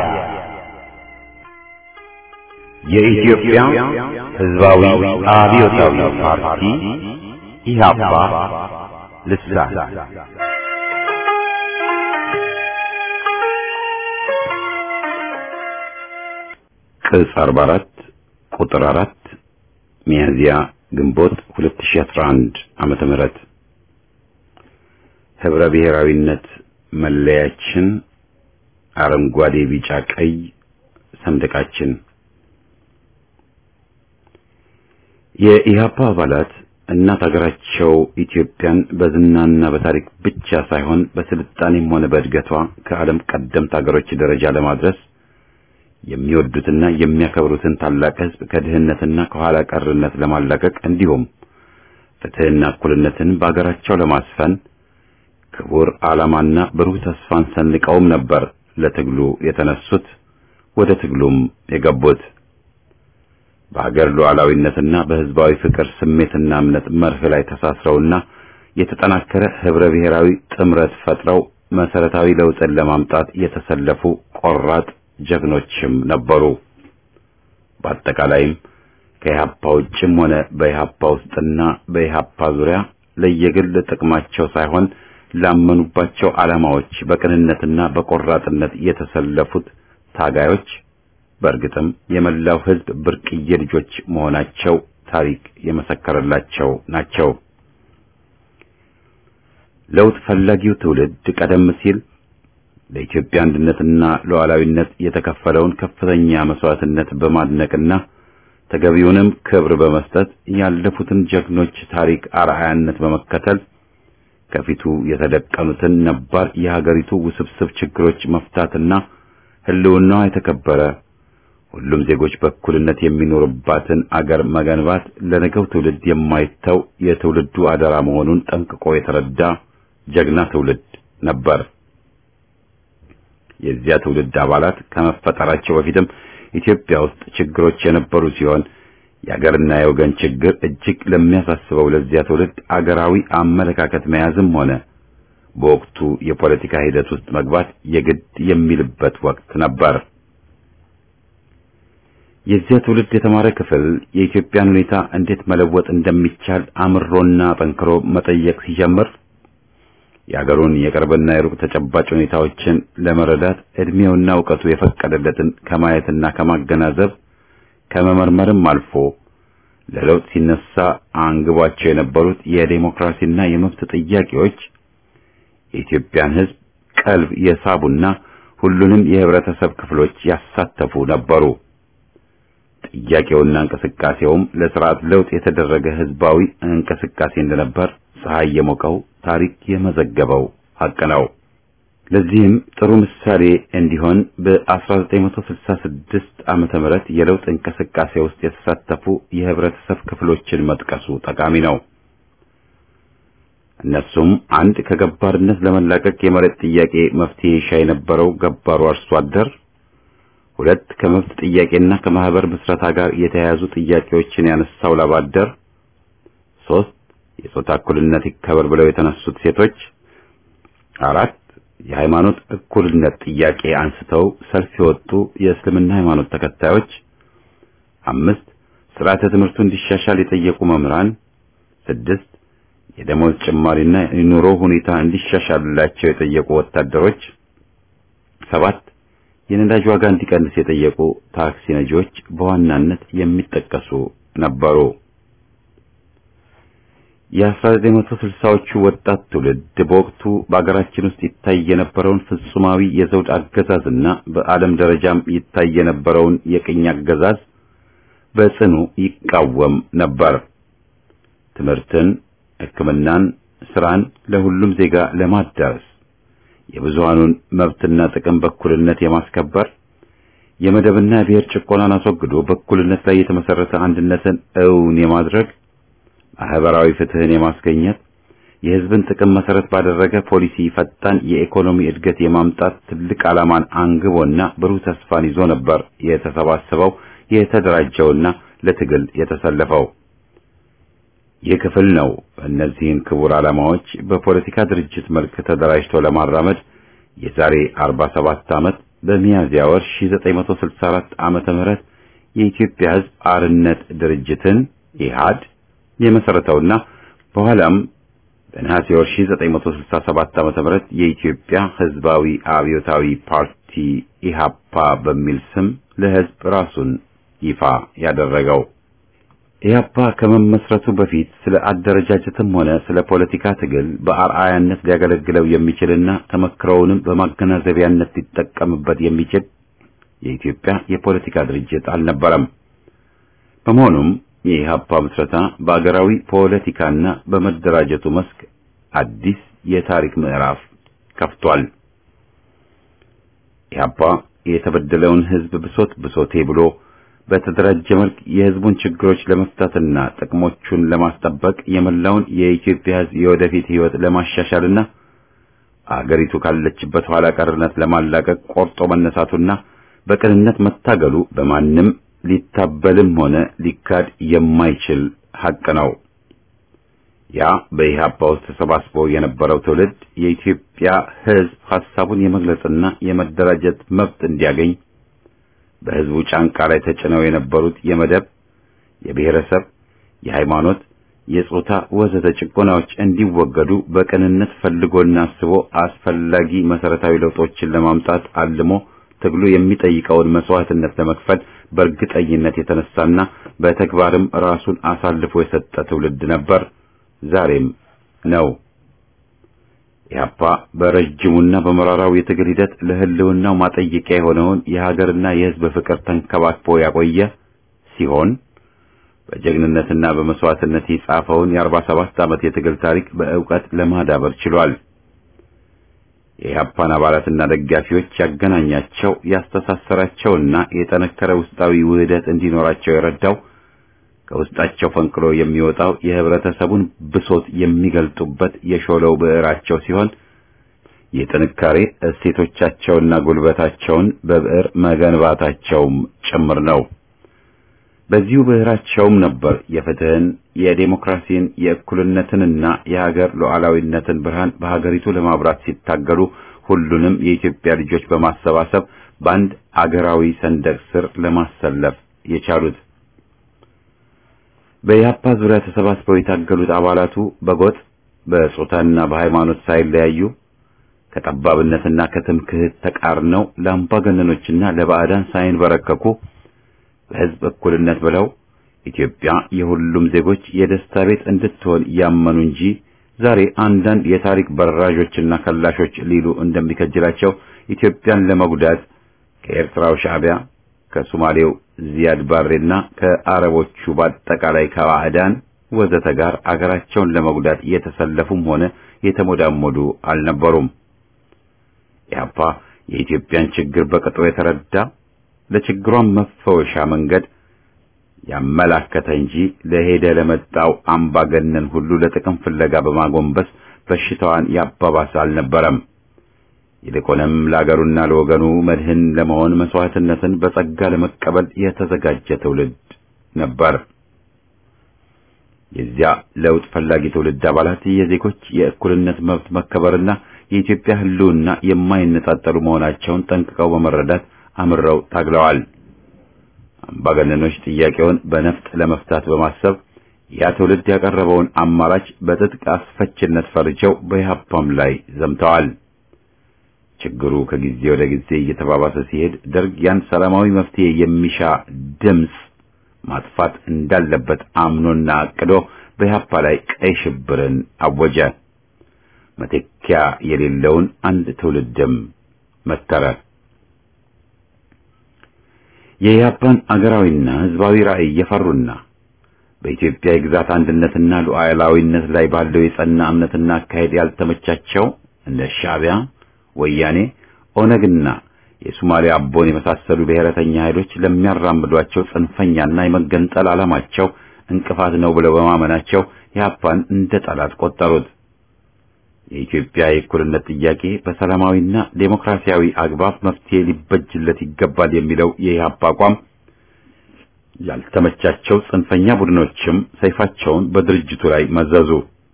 የኢትዮጵያ ሕዝባዊ አብዮታዊ ፓርቲ ኢህአፓ ልሳን ቅጽ 44 ቁጥር 4 ሚያዝያ ግንቦት 2011 ዓመተ ምህረት ህብረ ብሔራዊነት መለያችን አረንጓዴ፣ ቢጫ፣ ቀይ ሰንደቃችን የኢህአፓ አባላት እናት ሀገራቸው ኢትዮጵያን በዝናና በታሪክ ብቻ ሳይሆን በስልጣኔም ሆነ በእድገቷ ከዓለም ቀደምት ሀገሮች ደረጃ ለማድረስ የሚወዱትና የሚያከብሩትን ታላቅ ህዝብ ከድህነትና ከኋላ ቀርነት ለማላቀቅ እንዲሁም ፍትህና እኩልነትን በሀገራቸው ለማስፈን ክቡር ዓላማና ብሩህ ተስፋን ሰንቀውም ነበር ለትግሉ የተነሱት ወደ ትግሉም የገቡት። በሀገር ሉዓላዊነትና በሕዝባዊ ፍቅር ስሜትና እምነት መርህ ላይ ተሳስረውና የተጠናከረ ህብረ ብሔራዊ ጥምረት ፈጥረው መሰረታዊ ለውጥን ለማምጣት የተሰለፉ ቆራጥ ጀግኖችም ነበሩ። በአጠቃላይም ከኢህአፓ ውጭም ሆነ በኢህአፓ ውስጥና በኢህአፓ ዙሪያ ለየግል ጥቅማቸው ሳይሆን ላመኑባቸው ዓላማዎች በቅንነትና በቆራጥነት የተሰለፉት ታጋዮች በእርግጥም የመላው ህዝብ ብርቅዬ ልጆች መሆናቸው ታሪክ የመሰከረላቸው ናቸው። ለውጥ ፈላጊው ትውልድ ቀደም ሲል ለኢትዮጵያ አንድነትና ሉዓላዊነት የተከፈለውን ከፍተኛ መስዋዕትነት በማድነቅና ተገቢውንም ክብር በመስጠት ያለፉትን ጀግኖች ታሪክ አርአያነት በመከተል ከፊቱ የተደቀኑትን ነባር የሀገሪቱ ውስብስብ ችግሮች መፍታትና ህልውናዋ የተከበረ ሁሉም ዜጎች በእኩልነት የሚኖርባትን አገር መገንባት ለነገው ትውልድ የማይተው የትውልዱ አደራ መሆኑን ጠንቅቆ የተረዳ ጀግና ትውልድ ነበር። የዚያ ትውልድ አባላት ከመፈጠራቸው በፊትም ኢትዮጵያ ውስጥ ችግሮች የነበሩ ሲሆን የአገርና የወገን ችግር እጅግ ለሚያሳስበው ለዚያ ትውልድ አገራዊ አመለካከት መያዝም ሆነ በወቅቱ የፖለቲካ ሂደት ውስጥ መግባት የግድ የሚልበት ወቅት ነበር። የዚያ ትውልድ የተማረ ክፍል የኢትዮጵያን ሁኔታ እንዴት መለወጥ እንደሚቻል አምሮና ጠንክሮ መጠየቅ ሲጀምር የአገሩን የቅርብና የሩቅ ተጨባጭ ሁኔታዎችን ለመረዳት እድሜውና እውቀቱ የፈቀደለትን ከማየትና ከማገናዘብ ከመመርመርም አልፎ ለለውጥ ሲነሳ አንግቧቸው የነበሩት የዴሞክራሲና የመብት ጥያቄዎች የኢትዮጵያን ሕዝብ ቀልብ የሳቡና ሁሉንም የህብረተሰብ ክፍሎች ያሳተፉ ነበሩ። ጥያቄውና እንቅስቃሴውም ለስርዓት ለውጥ የተደረገ ህዝባዊ እንቅስቃሴ እንደነበር ፀሐይ የሞቀው ታሪክ የመዘገበው ሐቅ ነው። ለዚህም ጥሩ ምሳሌ እንዲሆን በ1966 ዓመተ ምህረት የለውጥ እንቅስቃሴ ውስጥ የተሳተፉ የህብረተሰብ ክፍሎችን መጥቀሱ ጠቃሚ ነው። እነሱም አንድ ከገባርነት ለመላቀቅ የመሬት ጥያቄ መፍትሄ ይሻ የነበረው ገባሩ አርሶ አደር፣ ሁለት ከመብት ጥያቄና ከማህበር ምስረታ ጋር የተያያዙ ጥያቄዎችን ያነሳው ላብ አደር፣ ሶስት የጾታ እኩልነት ይከበር ብለው የተነሱት ሴቶች፣ አራት የሃይማኖት እኩልነት ጥያቄ አንስተው ሰልፍ የወጡ የእስልምና ሃይማኖት ተከታዮች፣ አምስት ስርዓተ ትምህርቱ እንዲሻሻል የጠየቁ መምህራን፣ ስድስት የደሞዝ ጭማሪና የኑሮ ሁኔታ እንዲሻሻልላቸው የጠየቁ ወታደሮች፣ ሰባት የነዳጅ ዋጋ እንዲቀንስ የጠየቁ ታክሲ ነጂዎች በዋናነት የሚጠቀሱ ነበሩ። የ1960ዎቹ ወጣት ትውልድ በወቅቱ በአገራችን ውስጥ ይታይ የነበረውን ፍጹማዊ የዘውድ አገዛዝና በዓለም ደረጃም ይታይ የነበረውን የቅኝ አገዛዝ በጽኑ ይቃወም ነበር። ትምህርትን፣ ሕክምናን፣ ስራን ለሁሉም ዜጋ ለማዳረስ የብዙሃኑን መብትና ጥቅም በእኩልነት የማስከበር የመደብና የብሔር ጭቆናን አስወግዶ በእኩልነት ላይ የተመሰረተ አንድነትን እውን የማድረግ ማህበራዊ ፍትህን የማስገኘት የህዝብን ጥቅም መሰረት ባደረገ ፖሊሲ ፈጣን የኢኮኖሚ እድገት የማምጣት ትልቅ ዓላማን አንግቦና ብሩህ ተስፋን ይዞ ነበር የተሰባሰበው የተደራጀውና ለትግል የተሰለፈው። ይህ ክፍል ነው እነዚህን ክቡር ዓላማዎች በፖለቲካ ድርጅት መልክ ተደራጅቶ ለማራመድ የዛሬ 47 ዓመት በሚያዝያ ወር 1964 ዓመተ ምህረት የኢትዮጵያ ህዝብ አርነት ድርጅትን ኢህአድ የመሰረተውና በኋላም በነሐሴ ወር 1967 ዓመተ ምህረት የኢትዮጵያ ህዝባዊ አብዮታዊ ፓርቲ ኢሃፓ በሚል ስም ለህዝብ ራሱን ይፋ ያደረገው። ኢህአፓ ከመመስረቱ በፊት ስለ አደረጃጀትም ሆነ ስለ ፖለቲካ ትግል በአርአያነት ሊያገለግለው የሚችልና ተመክሮውንም በማገናዘቢያነት ሊጠቀምበት የሚችል የኢትዮጵያ የፖለቲካ ድርጅት አልነበረም። በመሆኑም የኢህአፓ ምስረታ በአገራዊ ፖለቲካና በመደራጀቱ መስክ አዲስ የታሪክ ምዕራፍ ከፍቷል። ኢህአፓ የተበደለውን ህዝብ ብሶት ብሶቴ ብሎ በተደራጀ መልክ የህዝቡን ችግሮች ለመፍታትና ጥቅሞቹን ለማስጠበቅ የመላውን የኢትዮጵያ ህዝብ የወደፊት ህይወት ለማሻሻልና አገሪቱ ካለችበት ኋላ ቀርነት ለማላቀቅ ቆርጦ መነሳቱና በቅንነት መታገሉ በማንም ሊታበልም ሆነ ሊካድ የማይችል ሐቅ ነው። ያ በኢህአፓ ውስጥ ተሰባስቦ የነበረው ትውልድ የኢትዮጵያ ሕዝብ ሐሳቡን የመግለጽና የመደራጀት መብት እንዲያገኝ በሕዝቡ ጫንቃ ላይ ተጭነው የነበሩት የመደብ፣ የብሔረሰብ፣ የሃይማኖት፣ የጾታ ወዘተ ጭቆናዎች እንዲወገዱ በቅንነት ፈልጎና አስቦ አስፈላጊ መሰረታዊ ለውጦችን ለማምጣት አልሞ ትግሉ የሚጠይቀውን መስዋዕትነት ለመክፈል በእርግጠኝነት የተነሳና በተግባርም ራሱን አሳልፎ የሰጠ ትውልድ ነበር። ዛሬም ነው። ኢህአፓ በረጅሙና በመራራው የትግል ሂደት ለህልውናው ማጠየቂያ የሆነውን የሀገርና የህዝብ ፍቅር ተንከባክቦ ያቆየ ሲሆን በጀግንነትና በመስዋዕትነት የጻፈውን የአርባ ሰባት ዓመት የትግል ታሪክ በእውቀት ለማዳበር ችሏል። የኢህአፓን አባላትና ደጋፊዎች ያገናኛቸው ያስተሳሰራቸውና የጠነከረ ውስጣዊ ውህደት እንዲኖራቸው የረዳው ከውስጣቸው ፈንቅሎ የሚወጣው የህብረተሰቡን ብሶት የሚገልጡበት የሾለው ብዕራቸው ሲሆን የጥንካሬ እሴቶቻቸውና ጉልበታቸውን በብዕር መገንባታቸውም ጭምር ነው። በዚሁ ብዕራቸውም ነበር የፍትህን፣ የዴሞክራሲን፣ የእኩልነትንና የሀገር ሉዓላዊነትን ብርሃን በሀገሪቱ ለማብራት ሲታገሉ ሁሉንም የኢትዮጵያ ልጆች በማሰባሰብ በአንድ አገራዊ ሰንደቅ ስር ለማሰለፍ የቻሉት። በኢህአፓ ዙሪያ ተሰባስበው የታገሉት አባላቱ በጎጥ በጾታና በሃይማኖት ሳይለያዩ ከጠባብነትና ከትምክህት ተቃርነው ለአምባገነኖችና ለባዕዳን ሳይንበረከኩ በህዝብ እኩልነት ብለው ኢትዮጵያ የሁሉም ዜጎች የደስታ ቤት እንድትሆን ያመኑ እንጂ ዛሬ አንዳንድ የታሪክ በራዦችና ከላሾች ሊሉ እንደሚከጅላቸው ኢትዮጵያን ለመጉዳት ከኤርትራው ሻዕቢያ ከሶማሌው ዚያድ ባሬና ከአረቦቹ በአጠቃላይ ከባዕዳን ወዘተ ጋር አገራቸውን ለመጉዳት የተሰለፉም ሆነ የተሞዳሞዱ አልነበሩም። ኢህአፓ የኢትዮጵያን ችግር በቅጡ የተረዳ ለችግሯን መፈወሻ መንገድ ያመላከተ እንጂ ለሄደ ለመጣው አምባገነን ሁሉ ለጥቅም ፍለጋ በማጎንበስ በሽታዋን ያባባሰ አልነበረም። ይልቁንም ለአገሩና ለወገኑ መድህን ለመሆን መስዋዕትነትን በጸጋ ለመቀበል የተዘጋጀ ትውልድ ነበር። የዚያ ለውጥ ፈላጊ ትውልድ አባላት የዜጎች የእኩልነት መብት መከበርና የኢትዮጵያ ሕልውና የማይነጣጠሉ መሆናቸውን ጠንቅቀው በመረዳት አምረው ታግለዋል። አምባገነኖች ጥያቄውን በነፍጥ ለመፍታት በማሰብ ያ ትውልድ ያቀረበውን አማራጭ በትጥቅ አስፈችነት ፈርጀው በኢህአፓም ላይ ዘምተዋል። ችግሩ ከጊዜ ወደ ጊዜ እየተባባሰ ሲሄድ ደርግ ያን ሰላማዊ መፍትሄ የሚሻ ድምፅ ማጥፋት እንዳለበት አምኖና አቅዶ በኢህአፓ ላይ ቀይ ሽብርን አወጀ። መተኪያ የሌለውን አንድ ትውልድም መተረ። የኢህአፓን አገራዊና ህዝባዊ ራዕይ የፈሩና በኢትዮጵያ የግዛት አንድነትና ሉዓላዊነት ላይ ባለው የጸና እምነትና አካሄድ ያልተመቻቸው እንደ ሻዕቢያ ወያኔ፣ ኦነግና የሶማሊያ አቦን የመሳሰሉ ብሔረተኛ ኃይሎች ለሚያራምዷቸው ጽንፈኛና የመገንጠል ዓላማቸው እንቅፋት ነው ብለው በማመናቸው ኢህአፓን እንደ ጠላት ቆጠሩት። የኢትዮጵያ የእኩልነት ጥያቄ በሰላማዊና ዴሞክራሲያዊ አግባብ መፍትሄ ሊበጅለት ይገባል የሚለው የኢህአፓ አቋም ያልተመቻቸው ጽንፈኛ ቡድኖችም ሰይፋቸውን በድርጅቱ ላይ መዘዙ።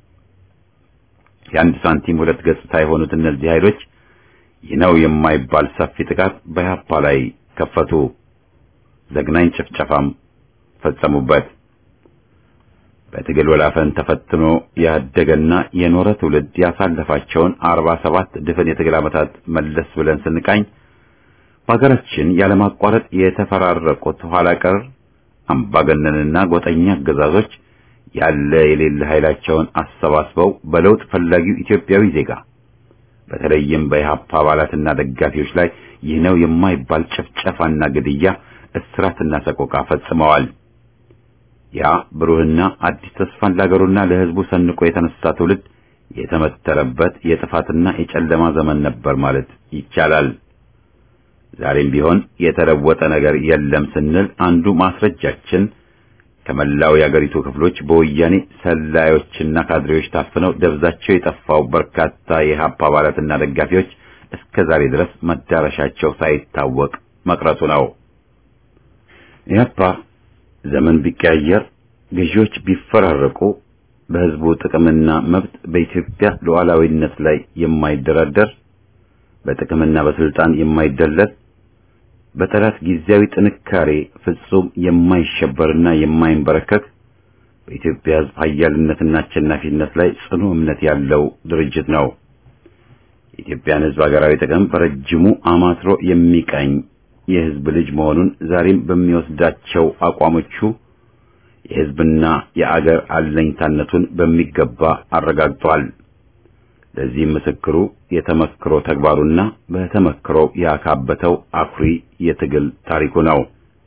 የአንድ ሳንቲም ሁለት ገጽታ የሆኑት እነዚህ ኃይሎች ይህ ነው የማይባል ሰፊ ጥቃት በኢህአፓ ላይ ከፈቱ። ዘግናኝ ጭፍጨፋም ፈጸሙበት። በትግል ወላፈን ተፈትኖ ያደገና የኖረ ትውልድ ያሳለፋቸውን አርባ ሰባት ድፍን የትግል ዓመታት መለስ ብለን ስንቃኝ በሀገራችን ያለማቋረጥ የተፈራረቁት ኋላ ቀር አምባገነንና ጎጠኛ አገዛዞች ያለ የሌለ ኃይላቸውን አሰባስበው በለውጥ ፈላጊው ኢትዮጵያዊ ዜጋ በተለይም በኢህአፓ አባላትና ደጋፊዎች ላይ ይህ ነው የማይባል ጭፍጨፋና ግድያ፣ እስራትና ሰቆቃ ፈጽመዋል። ያ ብሩህና አዲስ ተስፋን ለአገሩና ለሕዝቡ ሰንቆ የተነሳ ትውልድ የተመተረበት የጥፋትና የጨለማ ዘመን ነበር ማለት ይቻላል። ዛሬም ቢሆን የተለወጠ ነገር የለም ስንል አንዱ ማስረጃችን ከመላው የአገሪቱ ክፍሎች በወያኔ ሰላዮችና ካድሬዎች ታፍነው ደብዛቸው የጠፋው በርካታ የኢህአፓ አባላትና ደጋፊዎች እስከ ዛሬ ድረስ መዳረሻቸው ሳይታወቅ መቅረቱ ነው። ኢህአፓ ዘመን ቢቀያየር፣ ገዢዎች ቢፈራረቁ በህዝቡ ጥቅምና መብት በኢትዮጵያ ሉዓላዊነት ላይ የማይደራደር በጥቅምና በስልጣን የማይደለል በጠላት ጊዜያዊ ጥንካሬ ፍጹም የማይሸበርና የማይንበረከክ በኢትዮጵያ ህዝብ ኃያልነትና አሸናፊነት ላይ ጽኑ እምነት ያለው ድርጅት ነው። የኢትዮጵያን ህዝብ ሀገራዊ ጥቅም በረጅሙ አማትሮ የሚቀኝ የህዝብ ልጅ መሆኑን ዛሬም በሚወስዳቸው አቋሞቹ የህዝብና የአገር አለኝታነቱን በሚገባ አረጋግጧል። ለዚህም ምስክሩ የተመክሮ ተግባሩና በተመክሮ ያካበተው አኩሪ የትግል ታሪኩ ነው።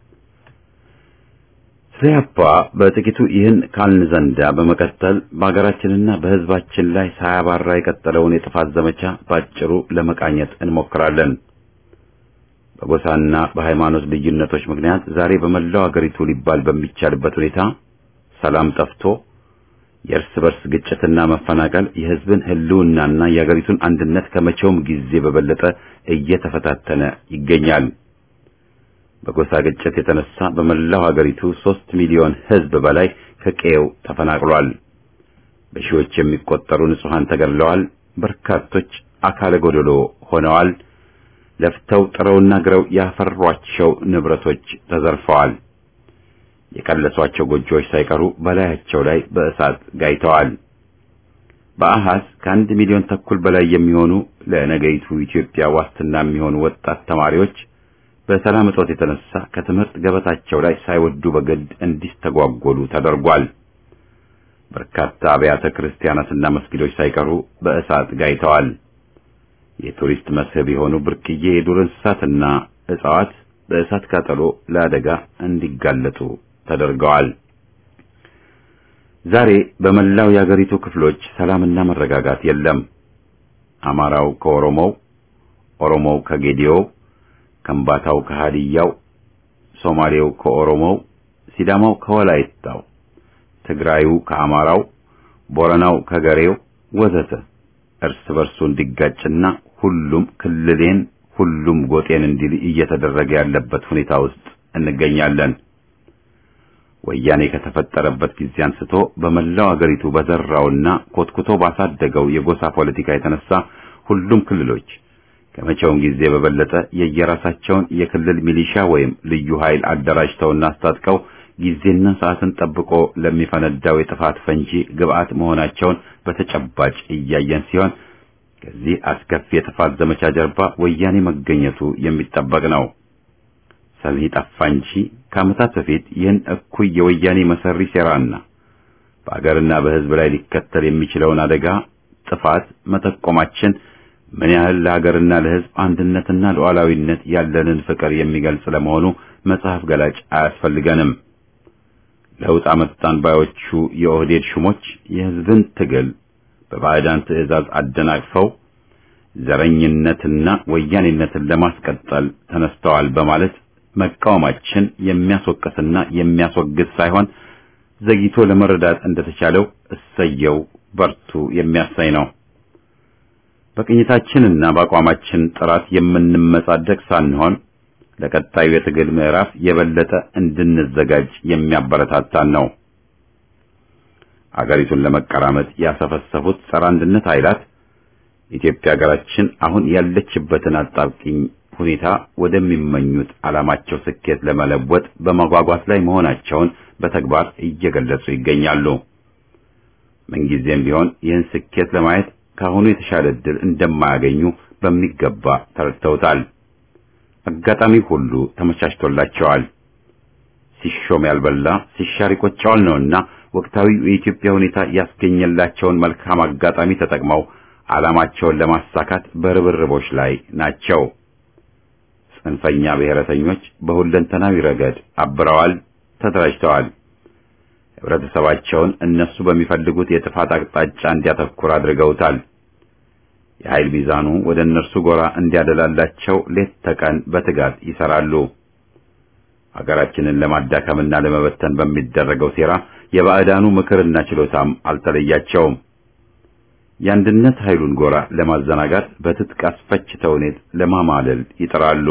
ኢህአፓ በጥቂቱ ይህን ካልን ዘንዳ በመቀጠል በሀገራችንና በህዝባችን ላይ ሳያባራ የቀጠለውን የጥፋት ዘመቻ ባጭሩ ለመቃኘት እንሞክራለን። በጎሳና በሃይማኖት ልዩነቶች ምክንያት ዛሬ በመላው አገሪቱ ሊባል በሚቻልበት ሁኔታ ሰላም ጠፍቶ የእርስ በርስ ግጭትና መፈናቀል የህዝብን ህልውናና የአገሪቱን አንድነት ከመቼውም ጊዜ በበለጠ እየተፈታተነ ይገኛል። በጎሳ ግጭት የተነሳ በመላው ሀገሪቱ ሦስት ሚሊዮን ህዝብ በላይ ከቀየው ተፈናቅሏል። በሺዎች የሚቆጠሩ ንጹሐን ተገድለዋል። በርካቶች አካለ ጎደሎ ሆነዋል። ለፍተው ጥረውና ግረው ያፈሯቸው ንብረቶች ተዘርፈዋል። የቀለሷቸው ጎጆዎች ሳይቀሩ በላያቸው ላይ በእሳት ጋይተዋል። በአሃዝ ከአንድ ሚሊዮን ተኩል በላይ የሚሆኑ ለነገይቱ ኢትዮጵያ ዋስትና የሚሆኑ ወጣት ተማሪዎች በሰላም እጦት የተነሳ ከትምህርት ገበታቸው ላይ ሳይወዱ በግድ እንዲስተጓጎሉ ተደርጓል። በርካታ አብያተ ክርስቲያናትና መስጊዶች ሳይቀሩ በእሳት ጋይተዋል። የቱሪስት መስህብ የሆኑ ብርቅዬ የዱር እንስሳትና እጽዋት በእሳት ቃጠሎ ለአደጋ እንዲጋለጡ ተደርገዋል። ዛሬ በመላው የአገሪቱ ክፍሎች ሰላምና መረጋጋት የለም። አማራው ከኦሮሞው፣ ኦሮሞው ከጌዲዮው፣ ከምባታው ከሃዲያው፣ ሶማሌው ከኦሮሞው፣ ሲዳማው ከወላይታው፣ ትግራዩ ከአማራው፣ ቦረናው ከገሬው ወዘተ እርስ በርሱ እንዲጋጭና ሁሉም ክልሌን ሁሉም ጎጤን እንዲል እየተደረገ ያለበት ሁኔታ ውስጥ እንገኛለን። ወያኔ ከተፈጠረበት ጊዜ አንስቶ በመላው አገሪቱ በዘራውና ኮትኩቶ ባሳደገው የጎሳ ፖለቲካ የተነሳ ሁሉም ክልሎች ከመቼውም ጊዜ በበለጠ የየራሳቸውን የክልል ሚሊሻ ወይም ልዩ ኃይል አደራጅተውና አስታጥቀው ጊዜና ሰዓትን ጠብቆ ለሚፈነዳው የጥፋት ፈንጂ ግብዓት መሆናቸውን በተጨባጭ እያየን ሲሆን ከዚህ አስከፊ የጥፋት ዘመቻ ጀርባ ወያኔ መገኘቱ የሚጠበቅ ነው። ሰሚ ጠፋ እንጂ ከዓመታት በፊት ይህን እኩይ የወያኔ መሰሪ ሴራና በአገርና በሕዝብ ላይ ሊከተል የሚችለውን አደጋ ጥፋት መጠቆማችን ምን ያህል ለሀገርና ለሕዝብ አንድነትና ሉዓላዊነት ያለንን ፍቅር የሚገልጽ ለመሆኑ መጽሐፍ ገላጭ አያስፈልገንም። ለውጥ አመጣን ባዮቹ የኦህዴድ ሹሞች የሕዝብን ትግል በባዕዳን ትዕዛዝ አደናቅፈው ዘረኝነትና ወያኔነትን ለማስቀጠል ተነስተዋል በማለት መቃወማችን የሚያስወቅስና የሚያስወግዝ ሳይሆን ዘግይቶ ለመረዳት እንደተቻለው እሰየው በርቱ የሚያሳይ ነው። በቅኝታችንና በአቋማችን ጥራት የምንመጻደቅ ሳንሆን ለቀጣዩ የትግል ምዕራፍ የበለጠ እንድንዘጋጅ የሚያበረታታን ነው። አገሪቱን ለመቀራመጥ ያሰፈሰፉት ጸረ አንድነት ኃይላት ኢትዮጵያ ሀገራችን አሁን ያለችበትን አጣብቂኝ ሁኔታ ወደሚመኙት ዓላማቸው ስኬት ለመለወጥ በመጓጓት ላይ መሆናቸውን በተግባር እየገለጹ ይገኛሉ። ምንጊዜም ቢሆን ይህን ስኬት ለማየት ከአሁኑ የተሻለ ዕድል እንደማያገኙ በሚገባ ተረድተውታል። አጋጣሚ ሁሉ ተመቻችቶላቸዋል። ሲሾም ያልበላ ሲሻር ይቆጨዋል ነውና ወቅታዊው የኢትዮጵያ ሁኔታ ያስገኘላቸውን መልካም አጋጣሚ ተጠቅመው ዓላማቸውን ለማሳካት በርብርቦች ላይ ናቸው። ጽንፈኛ ብሔረተኞች በሁለንተናዊ ረገድ አብረዋል፣ ተደራጅተዋል። ህብረተሰባቸውን እነሱ በሚፈልጉት የጥፋት አቅጣጫ እንዲያተኩር አድርገውታል። የኃይል ሚዛኑ ወደ እነርሱ ጎራ እንዲያደላላቸው ሌት ተቀን በትጋት ይሰራሉ። ሀገራችንን ለማዳከምና ለመበተን በሚደረገው ሴራ የባዕዳኑ ምክርና ችሎታም አልተለያቸውም። የአንድነት ኃይሉን ጎራ ለማዘናጋት በትጥቅ አስፈጭተውኔት ለማማለል ይጥራሉ።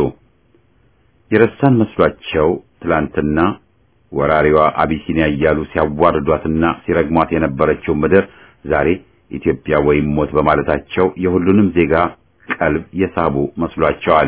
የረሳን መስሏቸው ትላንትና ወራሪዋ አቢሲኒያ እያሉ ሲያዋርዷትና ሲረግሟት የነበረችው ምድር ዛሬ ኢትዮጵያ ወይም ሞት በማለታቸው የሁሉንም ዜጋ ቀልብ የሳቡ መስሏቸዋል።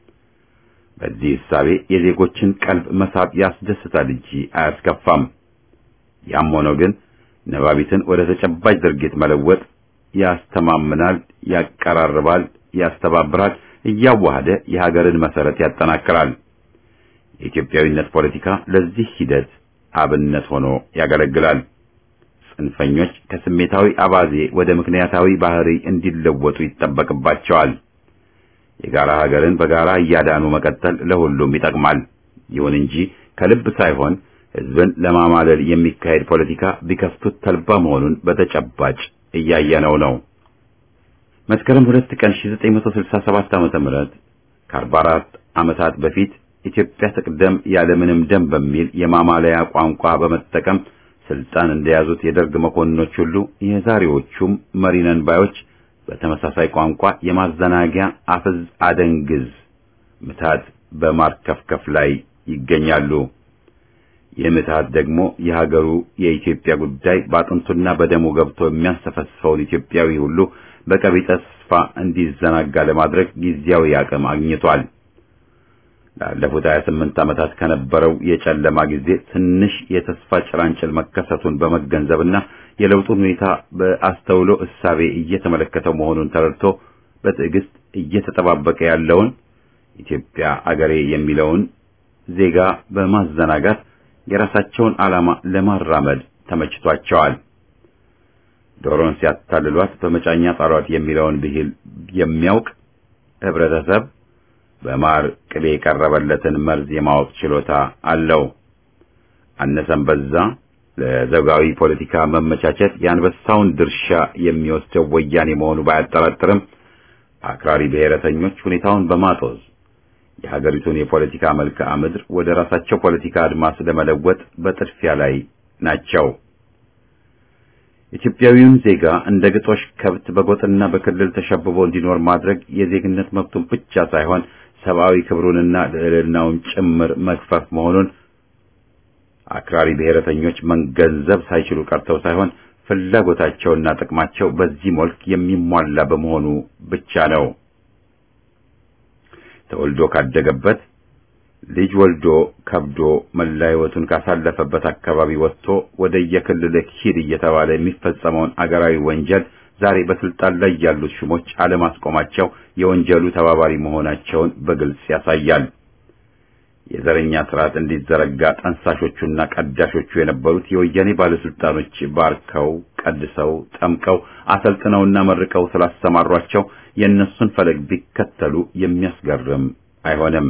በዚህ እሳቤ የዜጎችን ቀልብ መሳብ ያስደስታል እንጂ አያስከፋም። ያም ሆኖ ግን ነባቢትን ወደ ተጨባጭ ድርጊት መለወጥ ያስተማምናል፣ ያቀራርባል፣ ያስተባብራል፣ እያዋሃደ የሀገርን መሰረት ያጠናክራል። የኢትዮጵያዊነት ፖለቲካ ለዚህ ሂደት አብነት ሆኖ ያገለግላል። ጽንፈኞች ከስሜታዊ አባዜ ወደ ምክንያታዊ ባህሪ እንዲለወጡ ይጠበቅባቸዋል። የጋራ ሀገርን በጋራ እያዳኑ መቀጠል ለሁሉም ይጠቅማል። ይሁን እንጂ ከልብ ሳይሆን ሕዝብን ለማማለል የሚካሄድ ፖለቲካ ቢከፍቱት ተልባ መሆኑን በተጨባጭ እያየነው ነው። መስከረም ሁለት ቀን 1967 ዓመተ ምህረት ከ44 ዓመታት በፊት ኢትዮጵያ ትቅደም ያለምንም ደም በሚል የማማለያ ቋንቋ በመጠቀም ስልጣን እንደያዙት የደርግ መኮንኖች ሁሉ የዛሬዎቹም መሪነን ባዮች በተመሳሳይ ቋንቋ የማዘናጊያ አፍዝ አደንግዝ ምታት በማርከፍከፍ ላይ ይገኛሉ። ይህ ምትሃት ደግሞ የሀገሩ የኢትዮጵያ ጉዳይ በአጥንቱና በደሙ ገብቶ የሚያንሰፈስፈውን ኢትዮጵያዊ ሁሉ በቀቢጠ ተስፋ እንዲዘናጋ ለማድረግ ጊዜያዊ አቅም አግኝቷል። ላለፉት 28 ዓመታት ከነበረው የጨለማ ጊዜ ትንሽ የተስፋ ጭላንጭል መከሰቱን በመገንዘብና የለውጡን ሁኔታ በአስተውሎ እሳቤ እየተመለከተው መሆኑን ተረድቶ በትዕግስት እየተጠባበቀ ያለውን ኢትዮጵያ አገሬ የሚለውን ዜጋ በማዘናጋት የራሳቸውን ዓላማ ለማራመድ ተመችቷቸዋል። ዶሮን ሲያታልሏት በመጫኛ ጣሏት የሚለውን ብሂል የሚያውቅ ህብረተሰብ በማር ቅቤ የቀረበለትን መርዝ የማወቅ ችሎታ አለው። አነሰም በዛ ለዘውጋዊ ፖለቲካ መመቻቸት የአንበሳውን ድርሻ የሚወስደው ወያኔ መሆኑ ባያጠራጥርም አክራሪ ብሔረተኞች ሁኔታውን በማጦዝ የሀገሪቱን የፖለቲካ መልክዓ ምድር ወደ ራሳቸው ፖለቲካ አድማስ ለመለወጥ በጥድፊያ ላይ ናቸው። ኢትዮጵያዊውን ዜጋ እንደ ግጦሽ ከብት በጎጥና በክልል ተሸብቦ እንዲኖር ማድረግ የዜግነት መብቱን ብቻ ሳይሆን ሰብአዊ ክብሩንና ልዕልናውን ጭምር መግፈፍ መሆኑን አክራሪ ብሔረተኞች መገንዘብ ሳይችሉ ቀርተው ሳይሆን ፍላጎታቸውና ጥቅማቸው በዚህ መልክ የሚሟላ በመሆኑ ብቻ ነው። ተወልዶ ካደገበት ልጅ ወልዶ ከብዶ መላ ሕይወቱን ካሳለፈበት አካባቢ ወጥቶ ወደ የክልልህ ሂድ እየተባለ የሚፈጸመውን አገራዊ ወንጀል ዛሬ በስልጣን ላይ ያሉት ሹሞች አለማስቆማቸው የወንጀሉ ተባባሪ መሆናቸውን በግልጽ ያሳያል። የዘረኛ ስርዓት እንዲዘረጋ ጠንሳሾቹና ቀዳሾቹ የነበሩት የወያኔ ባለስልጣኖች ባርከው፣ ቀድሰው፣ ጠምቀው፣ አሰልጥነውና መርቀው ስላሰማሯቸው የእነሱን ፈለግ ቢከተሉ የሚያስገርም አይሆንም።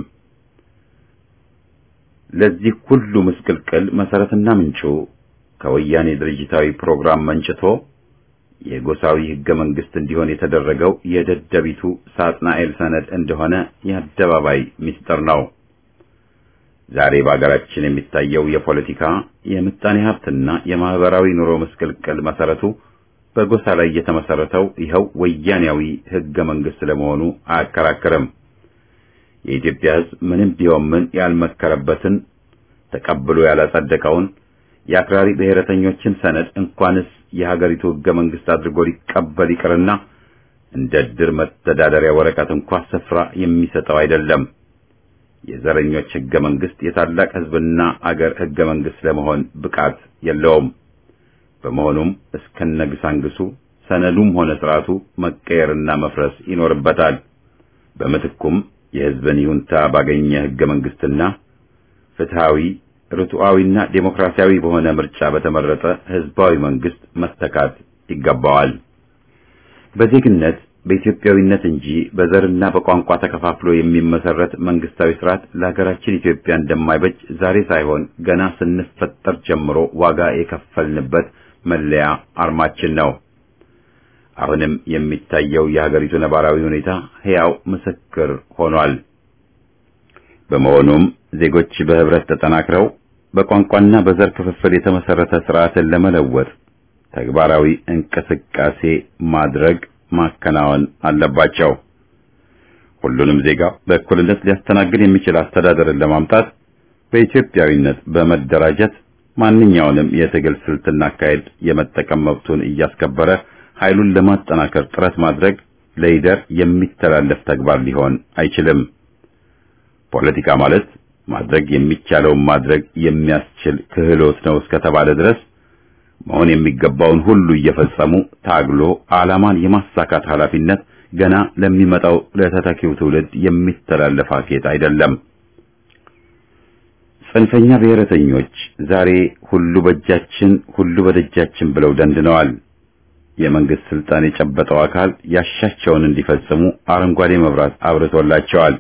ለዚህ ሁሉ ምስቅልቅል መሰረትና ምንጩ ከወያኔ ድርጅታዊ ፕሮግራም መንጭቶ የጎሳዊ ህገ መንግስት እንዲሆን የተደረገው የደደቢቱ ሳጥናኤል ሰነድ እንደሆነ የአደባባይ ምስጢር ነው። ዛሬ በአገራችን የሚታየው የፖለቲካ የምጣኔ ሀብትና የማህበራዊ ኑሮ ምስቅልቅል መሰረቱ በጎሳ ላይ የተመሰረተው ይኸው ወያኔያዊ ህገ መንግስት ለመሆኑ አያከራክርም። የኢትዮጵያ ህዝብ ምንም ቢሆን ምን ያልመከረበትን ተቀብሎ ያላጸደቀውን የአክራሪ ብሔረተኞችን ሰነድ እንኳንስ የሀገሪቱ ህገ መንግስት አድርጎ ሊቀበል ይቅርና እንደ ድር መተዳደሪያ ወረቀት እንኳ ስፍራ የሚሰጠው አይደለም። የዘረኞች ህገ መንግስት የታላቅ ህዝብና አገር ህገ መንግስት ለመሆን ብቃት የለውም። በመሆኑም እስከነግሳንግሱ ሰነዱም ሆነ ስርዓቱ መቀየርና መፍረስ ይኖርበታል። በምትኩም የህዝብን ይሁንታ ባገኘ ህገ መንግስትና ፍትሃዊ ርቱዓዊና ዴሞክራሲያዊ በሆነ ምርጫ በተመረጠ ህዝባዊ መንግስት መተካት ይገባዋል። በዜግነት በኢትዮጵያዊነት እንጂ በዘርና በቋንቋ ተከፋፍሎ የሚመሰረት መንግስታዊ ስርዓት ለሀገራችን ኢትዮጵያ እንደማይበጅ ዛሬ ሳይሆን ገና ስንፈጠር ጀምሮ ዋጋ የከፈልንበት መለያ አርማችን ነው። አሁንም የሚታየው የሀገሪቱ ነባራዊ ሁኔታ ሕያው ምስክር ሆኗል። በመሆኑም ዜጎች በህብረት ተጠናክረው በቋንቋና በዘር ክፍፍል የተመሰረተ ስርዓትን ለመለወጥ ተግባራዊ እንቅስቃሴ ማድረግ ማከናወን አለባቸው። ሁሉንም ዜጋ በእኩልነት ሊያስተናግድ የሚችል አስተዳደርን ለማምጣት በኢትዮጵያዊነት በመደራጀት ማንኛውንም የትግል ስልትና አካሄድ የመጠቀም መብቱን እያስከበረ ኃይሉን ለማጠናከር ጥረት ማድረግ ለይደር የሚተላለፍ ተግባር ሊሆን አይችልም። ፖለቲካ ማለት ማድረግ የሚቻለውን ማድረግ የሚያስችል ክህሎት ነው እስከተባለ ድረስ መሆን የሚገባውን ሁሉ እየፈጸሙ ታግሎ ዓላማን የማሳካት ኃላፊነት ገና ለሚመጣው ለተተኪው ትውልድ የሚተላለፍ አኬት አይደለም። ጽንፈኛ ብሔረተኞች ዛሬ ሁሉ በእጃችን ሁሉ በደጃችን ብለው ደንድነዋል። የመንግስት ስልጣን የጨበጠው አካል ያሻቸውን እንዲፈጽሙ አረንጓዴ መብራት አብርቶላቸዋል።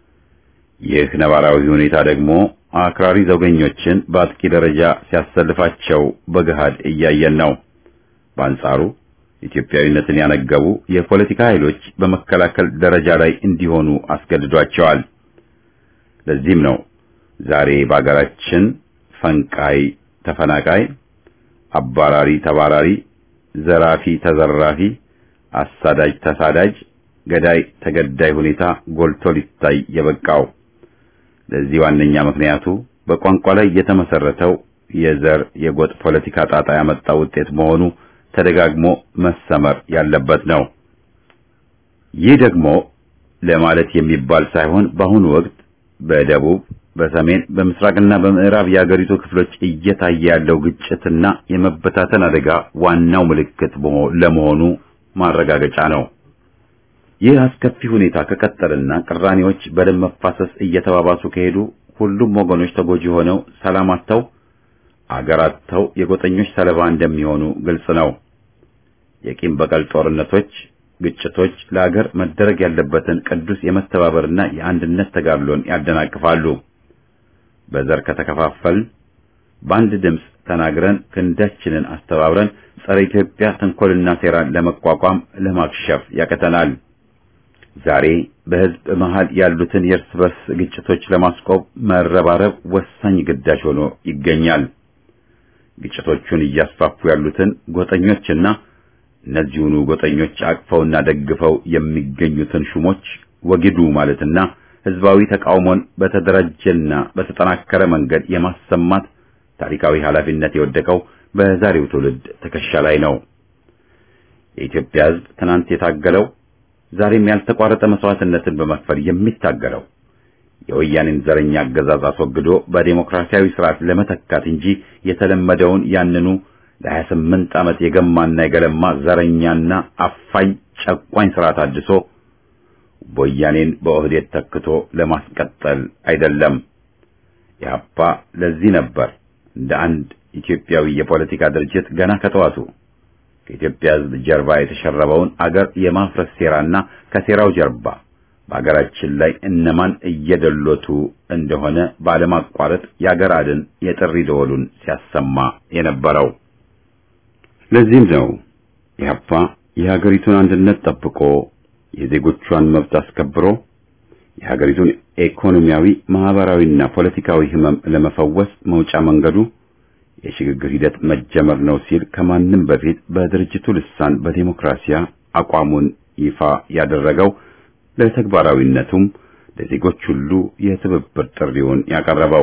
ይህ ነባራዊ ሁኔታ ደግሞ አክራሪ ዘውገኞችን በአጥቂ ደረጃ ሲያሰልፋቸው በገሃድ እያየን ነው። በአንጻሩ ኢትዮጵያዊነትን ያነገቡ የፖለቲካ ኃይሎች በመከላከል ደረጃ ላይ እንዲሆኑ አስገድዷቸዋል። ለዚህም ነው ዛሬ በአገራችን ፈንቃይ ተፈናቃይ፣ አባራሪ ተባራሪ፣ ዘራፊ ተዘራፊ፣ አሳዳጅ ተሳዳጅ፣ ገዳይ ተገዳይ ሁኔታ ጎልቶ ሊታይ የበቃው። ለዚህ ዋነኛ ምክንያቱ በቋንቋ ላይ የተመሰረተው የዘር የጎጥ ፖለቲካ ጣጣ ያመጣው ውጤት መሆኑ ተደጋግሞ መሰመር ያለበት ነው። ይህ ደግሞ ለማለት የሚባል ሳይሆን በአሁኑ ወቅት በደቡብ፣ በሰሜን፣ በምስራቅና በምዕራብ የአገሪቱ ክፍሎች እየታየ ያለው ግጭትና የመበታተን አደጋ ዋናው ምልክት ለመሆኑ ማረጋገጫ ነው። ይህ አስከፊ ሁኔታ ከቀጠልና ቅራኔዎች በደም መፋሰስ እየተባባሱ ከሄዱ ሁሉም ወገኖች ተጎጂ ሆነው ሰላም አጥተው አገር አጥተው የጎጠኞች ሰለባ እንደሚሆኑ ግልጽ ነው። የቂም በቀል ጦርነቶች፣ ግጭቶች ለአገር መደረግ ያለበትን ቅዱስ የመተባበርና የአንድነት ተጋድሎን ያደናቅፋሉ። በዘር ከተከፋፈልን በአንድ ድምፅ ተናግረን ክንዳችንን አስተባብረን ጸረ ኢትዮጵያ ተንኮልና ሴራን ለመቋቋም ለማክሸፍ ያቀተናል። ዛሬ በሕዝብ መሃል ያሉትን የእርስ በርስ ግጭቶች ለማስቆም መረባረብ ወሳኝ ግዳጅ ሆኖ ይገኛል። ግጭቶቹን እያስፋፉ ያሉትን ጎጠኞችና እነዚሁኑ ጎጠኞች አቅፈውና ደግፈው የሚገኙትን ሹሞች ወግዱ ማለትና ሕዝባዊ ተቃውሞን በተደራጀና በተጠናከረ መንገድ የማሰማት ታሪካዊ ኃላፊነት የወደቀው በዛሬው ትውልድ ትከሻ ላይ ነው። የኢትዮጵያ ሕዝብ ትናንት የታገለው ዛሬም ያልተቋረጠ መስዋዕትነትን በመክፈል የሚታገለው የወያኔን ዘረኛ አገዛዝ አስወግዶ በዴሞክራሲያዊ ስርዓት ለመተካት እንጂ የተለመደውን ያንኑ ለሀያ ስምንት ዓመት የገማና የገለማ ዘረኛና አፋኝ ጨቋኝ ስርዓት አድሶ ወያኔን በኦህዴድ ተክቶ ለማስቀጠል አይደለም። ኢህአፓ ለዚህ ነበር እንደ አንድ ኢትዮጵያዊ የፖለቲካ ድርጅት ገና ከጠዋቱ ከኢትዮጵያ ሕዝብ ጀርባ የተሸረበውን አገር የማፍረስ ሴራና ከሴራው ጀርባ በአገራችን ላይ እነማን እየደሎቱ እንደሆነ ባለማቋረጥ የአገር አድን የጥሪ ደወሉን ሲያሰማ የነበረው። ለዚህም ነው ኢህአፓ የሀገሪቱን አንድነት ጠብቆ የዜጎቿን መብት አስከብሮ የሀገሪቱን ኢኮኖሚያዊ፣ ማህበራዊና ፖለቲካዊ ህመም ለመፈወስ መውጫ መንገዱ የሽግግር ሂደት መጀመር ነው ሲል ከማንም በፊት በድርጅቱ ልሳን በዲሞክራሲያ አቋሙን ይፋ ያደረገው ለተግባራዊነቱም ለዜጎች ሁሉ የትብብር ጥሪውን ያቀረበው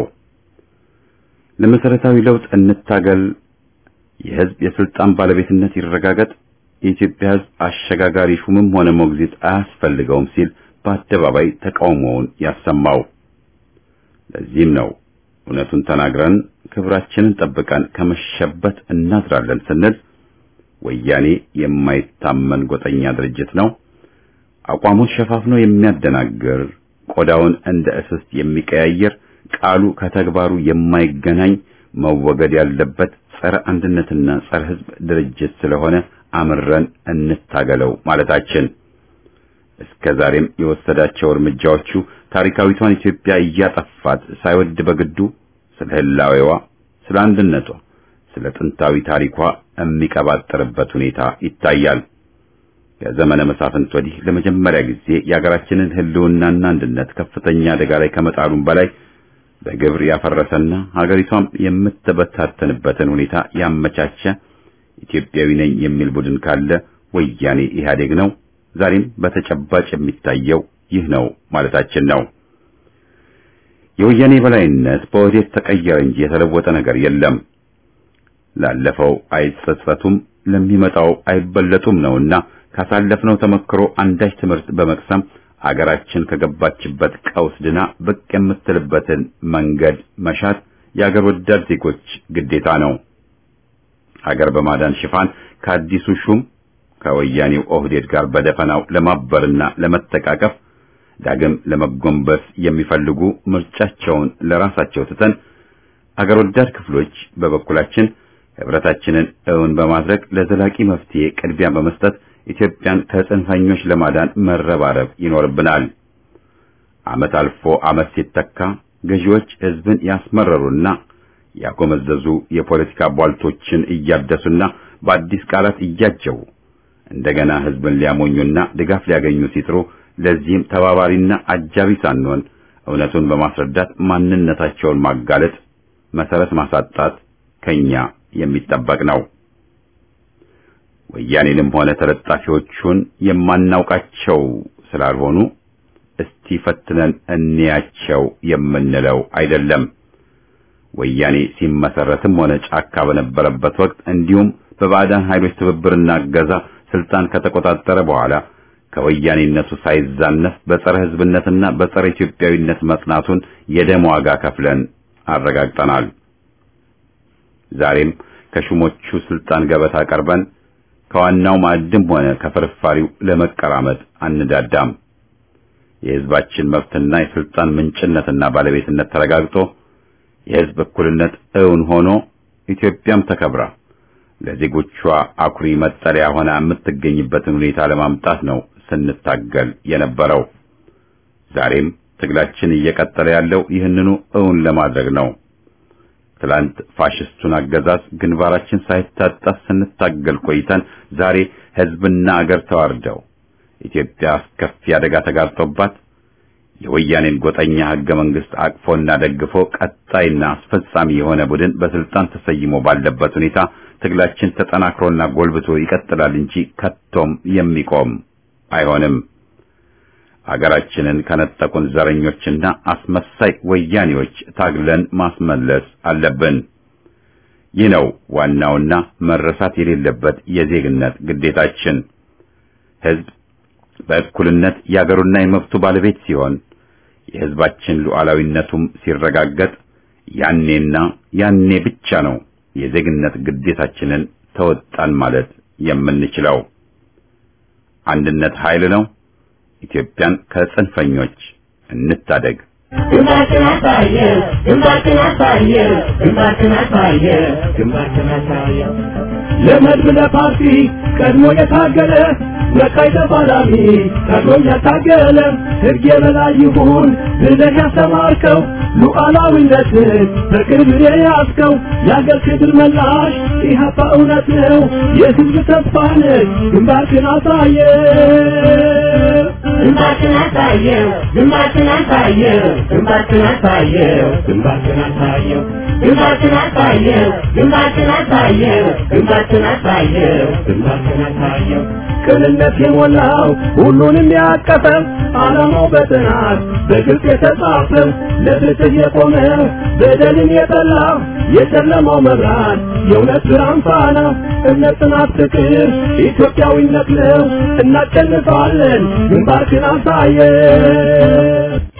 ለመሰረታዊ ለውጥ እንታገል፣ የህዝብ የስልጣን ባለቤትነት ይረጋገጥ፣ የኢትዮጵያ ህዝብ አሸጋጋሪ ሹምም ሆነ ሞግዚት አያስፈልገውም ሲል በአደባባይ ተቃውሞውን ያሰማው። ለዚህም ነው እውነቱን ተናግረን ክብራችንን ጠብቀን ከመሸበት እናድራለን ስንል ወያኔ የማይታመን ጎጠኛ ድርጅት ነው፣ አቋሙን ሸፋፍኖ የሚያደናግር ቆዳውን እንደ እስስት የሚቀያየር ቃሉ ከተግባሩ የማይገናኝ መወገድ ያለበት ጸረ አንድነትና ጸረ ህዝብ ድርጅት ስለሆነ አምረን እንታገለው ማለታችን እስከ ዛሬም የወሰዳቸው እርምጃዎቹ ታሪካዊቷን ኢትዮጵያ እያጠፋት ሳይወድ በግዱ ስለ ህላዌዋ፣ ስለ አንድነቷ፣ ስለ ጥንታዊ ታሪኳ የሚቀባጠርበት ሁኔታ ይታያል። ከዘመነ መሳፍንት ወዲህ ለመጀመሪያ ጊዜ የሀገራችንን ህልውናና አንድነት ከፍተኛ አደጋ ላይ ከመጣሉም በላይ በግብር ያፈረሰና ሀገሪቷም የምትበታተንበትን ሁኔታ ያመቻቸ ኢትዮጵያዊ ነኝ የሚል ቡድን ካለ ወያኔ ኢህአዴግ ነው። ዛሬም በተጨባጭ የሚታየው ይህ ነው ማለታችን ነው። የወያኔ በላይነት በወዴት ተቀየረ እንጂ የተለወጠ ነገር የለም። ላለፈው አይጸጸቱም፣ ለሚመጣው አይበለጡም ነውና ካሳለፍነው ተመክሮ አንዳች ትምህርት በመቅሰም አገራችን ከገባችበት ቀውስ ድና ብቅ የምትልበትን መንገድ መሻት የአገር ወዳድ ዜጎች ግዴታ ነው። አገር በማዳን ሽፋን ከአዲሱ ሹም ከወያኔው ኦህዴድ ጋር በደፈናው ለማበርና ለመተቃቀፍ ዳግም ለመጎንበስ የሚፈልጉ ምርጫቸውን ለራሳቸው ትተን አገር ወዳድ ክፍሎች በበኩላችን ህብረታችንን እውን በማድረግ ለዘላቂ መፍትሄ ቅድሚያ በመስጠት ኢትዮጵያን ከጽንፈኞች ለማዳን መረባረብ ይኖርብናል። ዓመት አልፎ ዓመት ሲተካ ገዢዎች ህዝብን ያስመረሩና ያጎመዘዙ የፖለቲካ ቧልቶችን እያደሱና በአዲስ ቃላት እያጀቡ እንደገና ህዝብን ሊያሞኙና ድጋፍ ሊያገኙ ሲጥሩ ለዚህም ተባባሪና አጃቢ ሳንሆን እውነቱን በማስረዳት ማንነታቸውን ማጋለጥ፣ መሰረት ማሳጣት ከኛ የሚጠበቅ ነው። ወያኔንም ሆነ ተለጣፊዎቹን የማናውቃቸው ስላልሆኑ እስቲ ፈትነን እንያቸው የምንለው አይደለም። ወያኔ ሲመሰረትም ሆነ ጫካ በነበረበት ወቅት እንዲሁም በባዕዳን ኃይሎች ትብብርና እገዛ ስልጣን ከተቆጣጠረ በኋላ ከወያኔነቱ ሳይዛነፍ በጸረ ህዝብነትና በጸረ ኢትዮጵያዊነት መጽናቱን የደም ዋጋ ከፍለን አረጋግጠናል። ዛሬም ከሹሞቹ ስልጣን ገበታ ቀርበን ከዋናው ማዕድም ሆነ ከፍርፋሪው ለመቀራመጥ አንዳዳም። የህዝባችን መብትና የስልጣን ምንጭነትና ባለቤትነት ተረጋግጦ የህዝብ እኩልነት እውን ሆኖ ኢትዮጵያም ተከብራ ለዜጎቿ አኩሪ መጠለያ ሆና የምትገኝበትን ሁኔታ ለማምጣት ነው ስንታገል የነበረው። ዛሬም ትግላችን እየቀጠለ ያለው ይህንኑ እውን ለማድረግ ነው። ትላንት ፋሽስቱን አገዛዝ ግንባራችን ሳይታጠፍ ስንታገል ቆይተን ዛሬ ህዝብና አገር ተዋርደው ኢትዮጵያ አስከፊ አደጋ ተጋርጦባት የወያኔን ጎጠኛ ህገ መንግስት አቅፎና ደግፎ ቀጣይና አስፈጻሚ የሆነ ቡድን በስልጣን ተሰይሞ ባለበት ሁኔታ ትግላችን ተጠናክሮና ጎልብቶ ይቀጥላል እንጂ ከቶም የሚቆም አይሆንም። አገራችንን ከነጠቁን ዘረኞችና አስመሳይ ወያኔዎች ታግለን ማስመለስ አለብን። ይህ ነው ዋናውና መረሳት የሌለበት የዜግነት ግዴታችን። ህዝብ በእኩልነት የአገሩና የመብቱ ባለቤት ሲሆን የህዝባችን ሉዓላዊነቱም ሲረጋገጥ ያኔና ያኔ ብቻ ነው የዜግነት ግዴታችንን ተወጣን ማለት የምንችለው። አንድነት ኃይል ነው። ኢትዮጵያን ከጽንፈኞች እንታደግ። ግንባርህን አሳየው ግንባርህን አሳየው ግንባርህን አሳየው ግንባርህን አሳየው ለመድብ ለፓርቲ ቀድሞ የታገለ መካይ ተፋላሚ ቀድሞ ያታገለ ሕግ የበላይ ይሁን ብለህ ያስተማርከው ሉዓላዊነትን በቅርብ የያዝከው የአገር ክብር መላሽ ኢህአፓ እውነት ነው የህዝብ ተስፋ ነህ ግንባርህን አሳየው ግንባርህን አሳየው ግንባርህን አሳየው ግንባርህን አሳየው ግንባርህን አሳየው ግንባርህን አሳየው ግንባርህን አሳየው ግንባርህን አሳየው ግንባርህን አሳየው ቅንነት የሞላው ሁሉንም ያቀፈ ዓላማው በጥናት በግልጽ የተጻፈ ለፍትህ የቆመ በደልን የጠላ የጨለማው መብራት የእውነት ብርሃን ፋና እምነት፣ ጽናት፣ ፍቅር ኢትዮጵያዊነት ነው። እናሸንፋለን። ግንባርህን አሳየን።